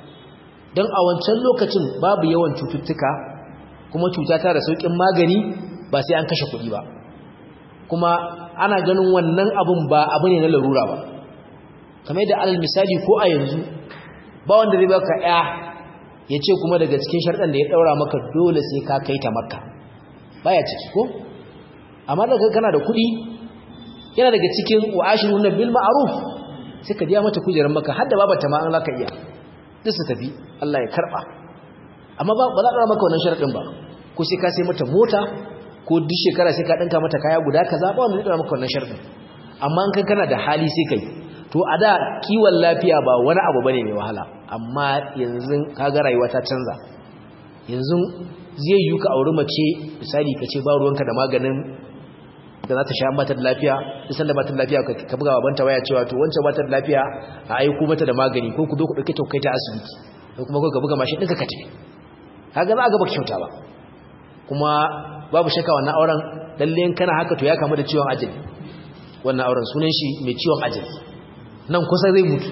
don a wancan lokacin babu yawan cututtuka kuma cuta ta da sauƙin magani ba sai an kashe kuɗi ba kuma ana ganin wannan abun ba abu ne na larura ba kamar yadda alal misali ko a yanzu ba wanda zai baka ya ya ce kuma daga cikin sharɗan da ya ɗaura maka dole sai ka kai ta makka baya ciki ko amma daga kana da kuɗi yana daga cikin wa'ashiru na bil ma'ruf sai ka biya mata kujerar maka har da babata ma an laka iya duk su tafi Allah ya karba amma ba ba za ka maka wannan sharadin ba ko sai ka sai mata mota ko duk shekara sai ka dinka mata kaya guda kaza ba wanda zai maka wannan sharadin amma in kana da hali sai kai to a da kiwon lafiya ba wani abu bane mai wahala amma yanzu kaga rayuwa ta canza yanzu zai yi ka auri mace misali ka ce ba ruwanka da maganin da za ta sha mata da lafiya isan da mata da lafiya ka buga babanta waya cewa to wancan mata da lafiya a aiko mata da magani ko ku zo ku dauke ta kai ta asibiti ko kuma ka buga mashin ɗinka ka tafi kaga za a ga baka kyauta ba kuma babu shakka wannan auren lalle kana haka to ya kamu da ciwon ajali wannan auren sunan shi mai ciwon ajali nan kusa zai mutu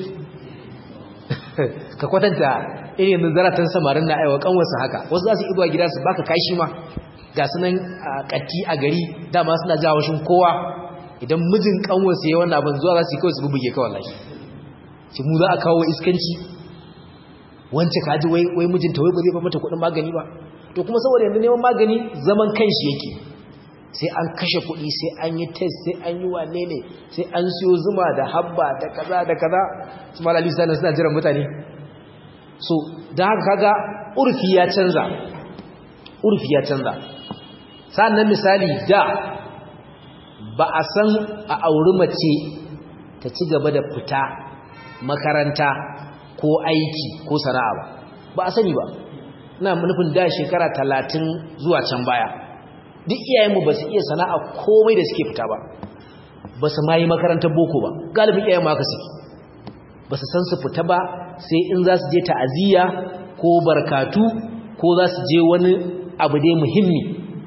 ka kwatanta irin zaratan samarin na aiwa kanwarsa haka wasu za su ibuwa gida su baka kashi ma ga sunan katti a gari dama suna jawo shin kowa idan mijin kanwarsa yayin wannan abin zuwa za su yi kawai su bubuge kawai lashi shi mu za a kawo iskanci wance kaji wai wai mijinta wai ba zai ba mata kuɗin magani ba to kuma saboda yanzu neman magani zaman kanshi yake sai an kashe kuɗi sai an yi test sai an yi wane ne sai an siyo zuma da habba da kaza da kaza su malali sanar suna jiran mutane so da haka kaga urfi ya canza urfi ya canza sannan misali da ba a san a auri mace ta ci gaba da fita makaranta ko aiki ko sana'a ba ba a sani ba ina nufin da shekara talatin zuwa can baya duk iyayenmu ba su iya sana'a komai da suke fita ba ba su ma yi makarantar boko ba galibin iyayenmu haka suke ba su san su fita ba sai in za su je ta'aziyya ko barkatu ko za su je wani abu dai muhimmi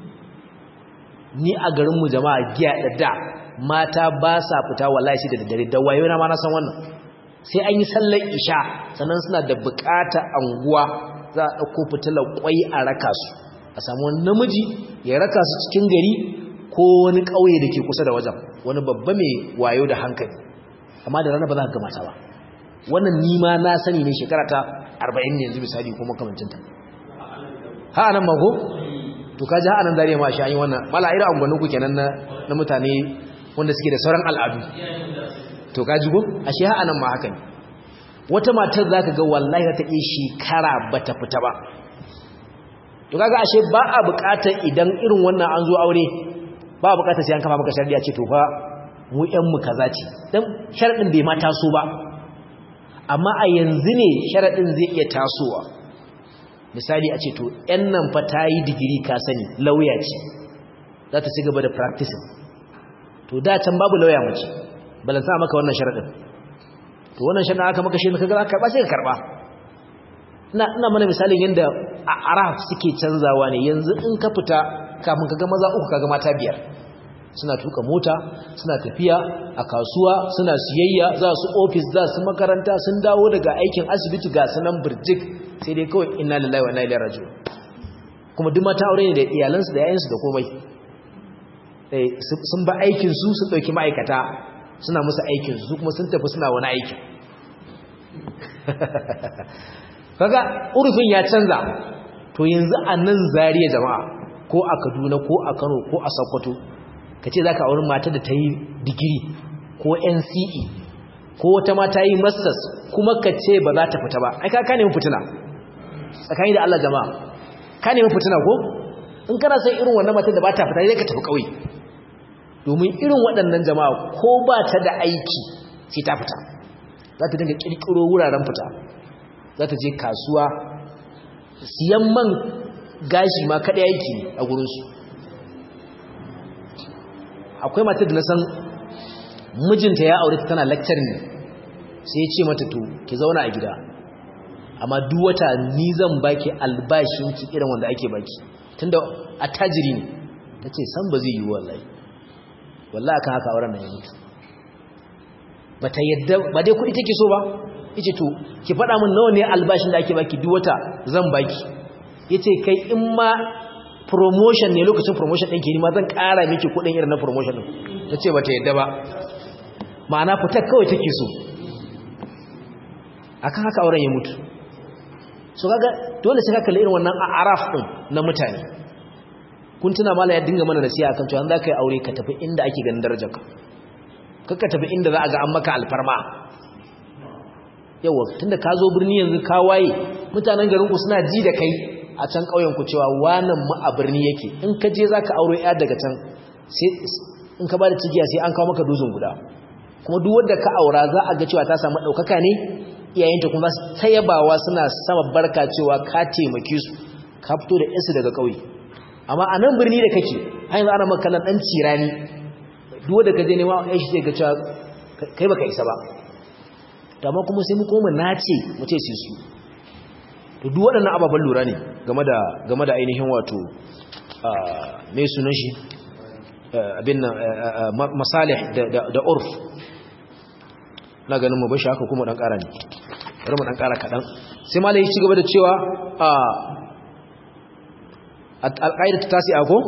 ni a garinmu jama'a giya da da mata ba sa fita wallahi da daddare da wayo na ma na san wannan sai an yi sallar isha sannan suna da bukata anguwa za a ɗauko fitilar kwai a raka su a samu wani namiji ya raka su cikin gari ko wani ƙauye da ke kusa da wajen wani babba mai wayo da hankali amma da rana ba za ka gamata ba wannan nima na sani ne shekara ta 40 ne yanzu misali ko makamancinta ha anan mago to ka ji ha anan zariya ma shi an yi wannan mala ira angwaninku kenan na na mutane wanda suke da sauran al'adu to ka ji go ashe ha anan ma haka ne wata matar zaka ga wallahi ta iya shekara bata fita ba to kaga ashe ba a buƙatar idan irin wannan an zo aure ba a buƙatar sai an kafa maka sharadi a ce to fa mu ƴan mu kaza ce dan sharadin bai ma taso ba amma a yanzu ne sharadin zai iya tasowa misali a ce to ƴan nan fa ta yi digiri ka sani lauya ce za ta ci gaba da practicing to da can babu lauya mace balan sa maka wannan sharadin to wannan shan aka maka shi kaga ka karba sai ka karba ina ina mana misalin yanda a araf suke canzawa ne yanzu in ka fita kafin kaga maza uku kaga mata biyar suna tuka mota suna tafiya a kasuwa suna siyayya za su ofis za su makaranta sun dawo daga aikin asibiti ga sanan birjik sai dai kawai inna lillahi wa inna ilaihi raji'un kuma duk mata aure ne da iyalansu da yayansu da komai sun ba aikin su su dauki ma'aikata suna musu aikin su kuma sun tafi suna wani aiki kaga urfin ya canza to yanzu a nan zariya jama'a ko a Kaduna ko a Kano ko a Sokoto kace zaka auri mata da ta yi digiri ko NCE ko wata mata yi masters kuma kace ba za ta fita ba ai ka ka nemi fitina tsakani da Allah jama'a ka nemi fitina ko in kana son irin wannan matan da ba ta fita sai ka tafi kauye domin irin waɗannan jama'a ko ba ta da aiki sai ta fita za ta dinga kirkiro wuraren fita za ta je kasuwa siyan man gashi ma kaɗai aiki ne a gurinsu akwai matar da na san mijinta ya aure tana lecture ne sai ya ce mata to ki zauna a gida amma duk wata ni zan baki albashinki irin wanda ake baki tunda attajiri ne tace san ba zai yi wallahi wallahi akan haka auren nan ya mutu bata yadda ba dai kudi take so ba yace to ki faɗa min nawa ne albashin da ake baki duk wata zan baki yace kai in ma promotion ne lokacin promotion ɗin ke ni ma zan ƙara miki kuɗin irin na promotion ɗin tace bata yadda ba ma'ana fitar kawai take so akan haka auren ya mutu so kaga dole sai ka kalli irin wannan araf din na mutane kun tuna mala ya dinga mana nasiha akan cewa an zaka yi aure ka tafi inda ake ganin darajarka kakka tafi inda za a ga an maka alfarma yawa tunda ka zo birni yanzu ka waye mutanen garin ku suna ji da kai a can ƙauyen ku cewa wannan mu a birni yake in ka je zaka aure ya daga can sai in ka bada cigiya sai an kawo maka dozin guda kuma duk wanda ka aura za a ga cewa ta samu ɗaukaka ne iyayenta kuma su tayabawa suna sama barka cewa ka taimake su ka fito da yansu daga ƙauye amma a nan birni da kake har yanzu ana makalan ɗan cirani duk wanda ka je nema yan shi zai ga cewa kai baka isa ba amma kuma sai mu koma nace mu ce su su to duk waɗannan ababen lura ne game da game da ainihin wato mai sunan shi abin nan masalih da urf na ganin mu bashi haka kuma dan ƙara ne bari mu dan ƙara kaɗan sai malai ya ci gaba da cewa a al-qaida ta tasi ako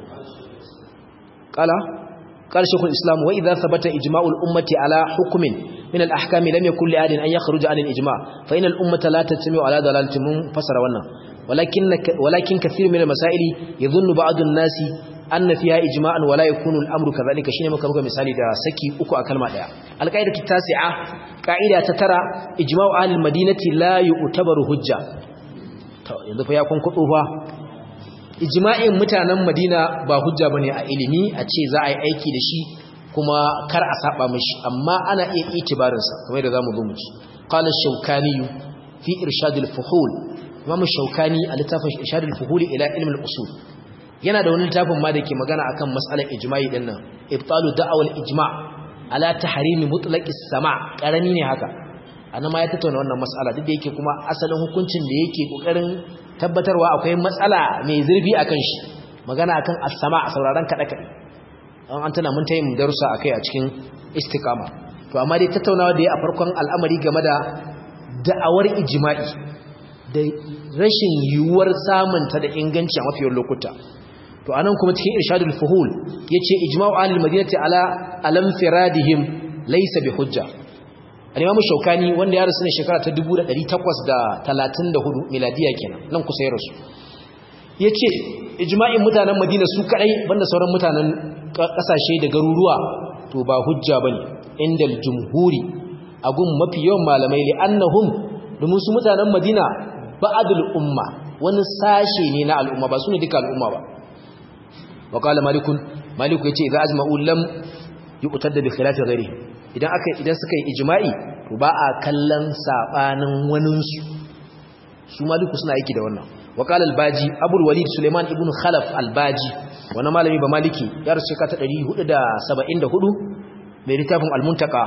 qala قال شيخ الإسلام وإذا ثبت إجماع الأمة على حكم من الأحكام لم يكن لأحد أن يخرج عن الإجماع فإن الأمة لا تجتمع على ضلالة منفسر ونا ولكن ولكن كثير من المسائل يظن بعض الناس أن فيها إجماعا ولا يكون الأمر كذلك شيء مكا بك مثالي دا سكي أكو أكلمة دا القاعدة التاسعة قاعدة تترى إجماع أهل المدينة لا يعتبر حجة yanzu fa ya kun kudu fa ijma'in mutanen Madina ba hujja bane a ilimi a ce za a yi aiki da shi kuma kar a saba mishi amma ana iya itibarin sa kamar da zamu zo mu ci qala ash-shawkani fi irshad al-fuhul imam ash-shawkani a littafin irshad al-fuhul ila ilm al-usul yana da wani littafin ma da ke magana akan mas'alar ijma'i din nan ibtalu da'aw al-ijma' ala tahrimi mutlaq as-sama' karami ne haka anan ma ya tattauna wannan mas'ala duk da yake kuma asalin hukuncin da yake kokarin tabbatarwa akwai matsala mai zurfi akan shi magana akan as-sama a sauraron kada kada an an tana mun tayi mu darussa akai a cikin istiqama to amma dai tattaunawa da ya a farkon al'amari game da da'awar ijma'i da rashin yiwuwar samun ta da inganci a mafiyar lokuta to anan kuma cikin irshadul fuhul yace ijma'u ahlul madinati ala alam firadihim laysa bi hujja al-imam shaukani wanda ya rasu ne shekara ta 1834 miladiya kenan nan kusa ya rasu yace ijma'in mutanen madina su kadai banda sauran mutanen kasashe da garuruwa to ba hujja bane indal jumhuri agun mafi yawan malamai li annahum domin su mutanen madina ba'adul umma wani sashe ne na al'umma ba su ne duka al'umma ba wa qala malikun maliku yace idza ajma'u lam yuqtada bi khilafi ghairihi idan aka idan suka yi ijma'i to ba a kallon sabanin wanin su su maliku suna aiki da wannan wa qala al-baji abul walid suleiman ibn khalaf al-baji wannan malami ba maliki ya rasu ka ta 474 mai littafin al-muntaka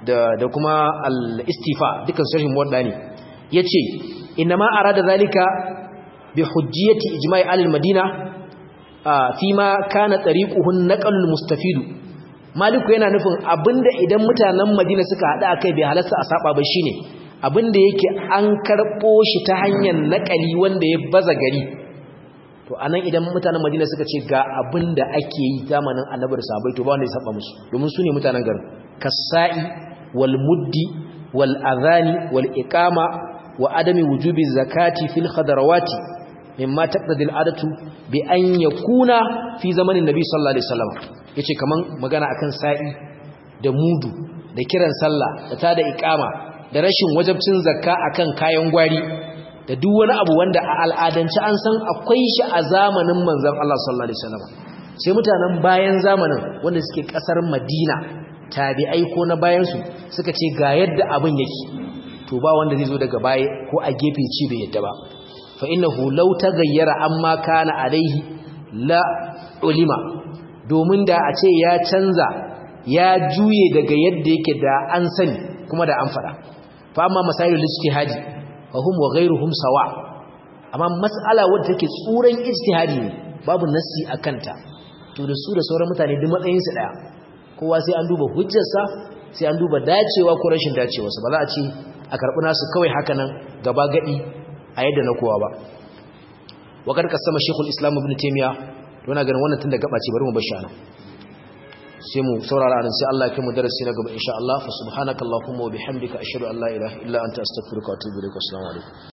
da da kuma al-istifa dukkan sharhin muwadda ne yace inma arada zalika bi hujjiyati ijma'i al-madina fima kana tariquhun naqalul mustafidu maliku yana nufin abinda idan mutanen madina suka hada akai bai halasta a saba ba shine abinda yake an karbo shi ta hanyar naqali wanda ya baza gari to anan idan mutanen madina suka ce ga abinda ake yi zamanin annabi da sahabbai to ba wanda ya saba musu domin su ne mutanen garin kasa'i wal muddi wal adhani wal iqama wa adami wujubi zakati fil khadarawati mimma taqtadi al'adatu bi an yakuna fi zamanin nabi sallallahu alaihi wasallam yace kaman magana akan sa'i da mudu da kiran sallah da tada iqama da rashin wajibcin zakka akan kayan gwari da duk wani abu wanda a al'adance an san akwai shi a zamanin manzon Allah sallallahu alaihi wasallam sai mutanen bayan zamanin wanda suke kasar Madina tabi'ai ko na bayan su suka ce ga yadda abin yake to ba wanda zai zo daga baya ko a gefe ci bai yadda ba فإنه لو تغير أما كان عليه لا علم domin da a ce ya canza ya juye daga yadda yake da an sani kuma da an fada fa amma masailul ijtihadi fa hum wa ghayruhum sawa amma mas'ala wadda take tsuran ijtihadi ne babu nassi akanta to da su da sauran mutane duk matsayin su daya kowa sai an duba hujjarsa sai an duba dacewa ko rashin dacewa ba za a ce a karbi nasu kawai haka nan gaba gadi a yadda na kowa ba wakar kasama shekul islam ibn taimiyya wana ganin wannan tun da gaba ce bari mu bashi ana sai mu saurara anan sai Allah ya kai mu darasi na gaba insha Allah fa subhanakallahumma wa bihamdika ashhadu an la ilaha illa anta astaghfiruka wa atubu ilaik assalamu alaikum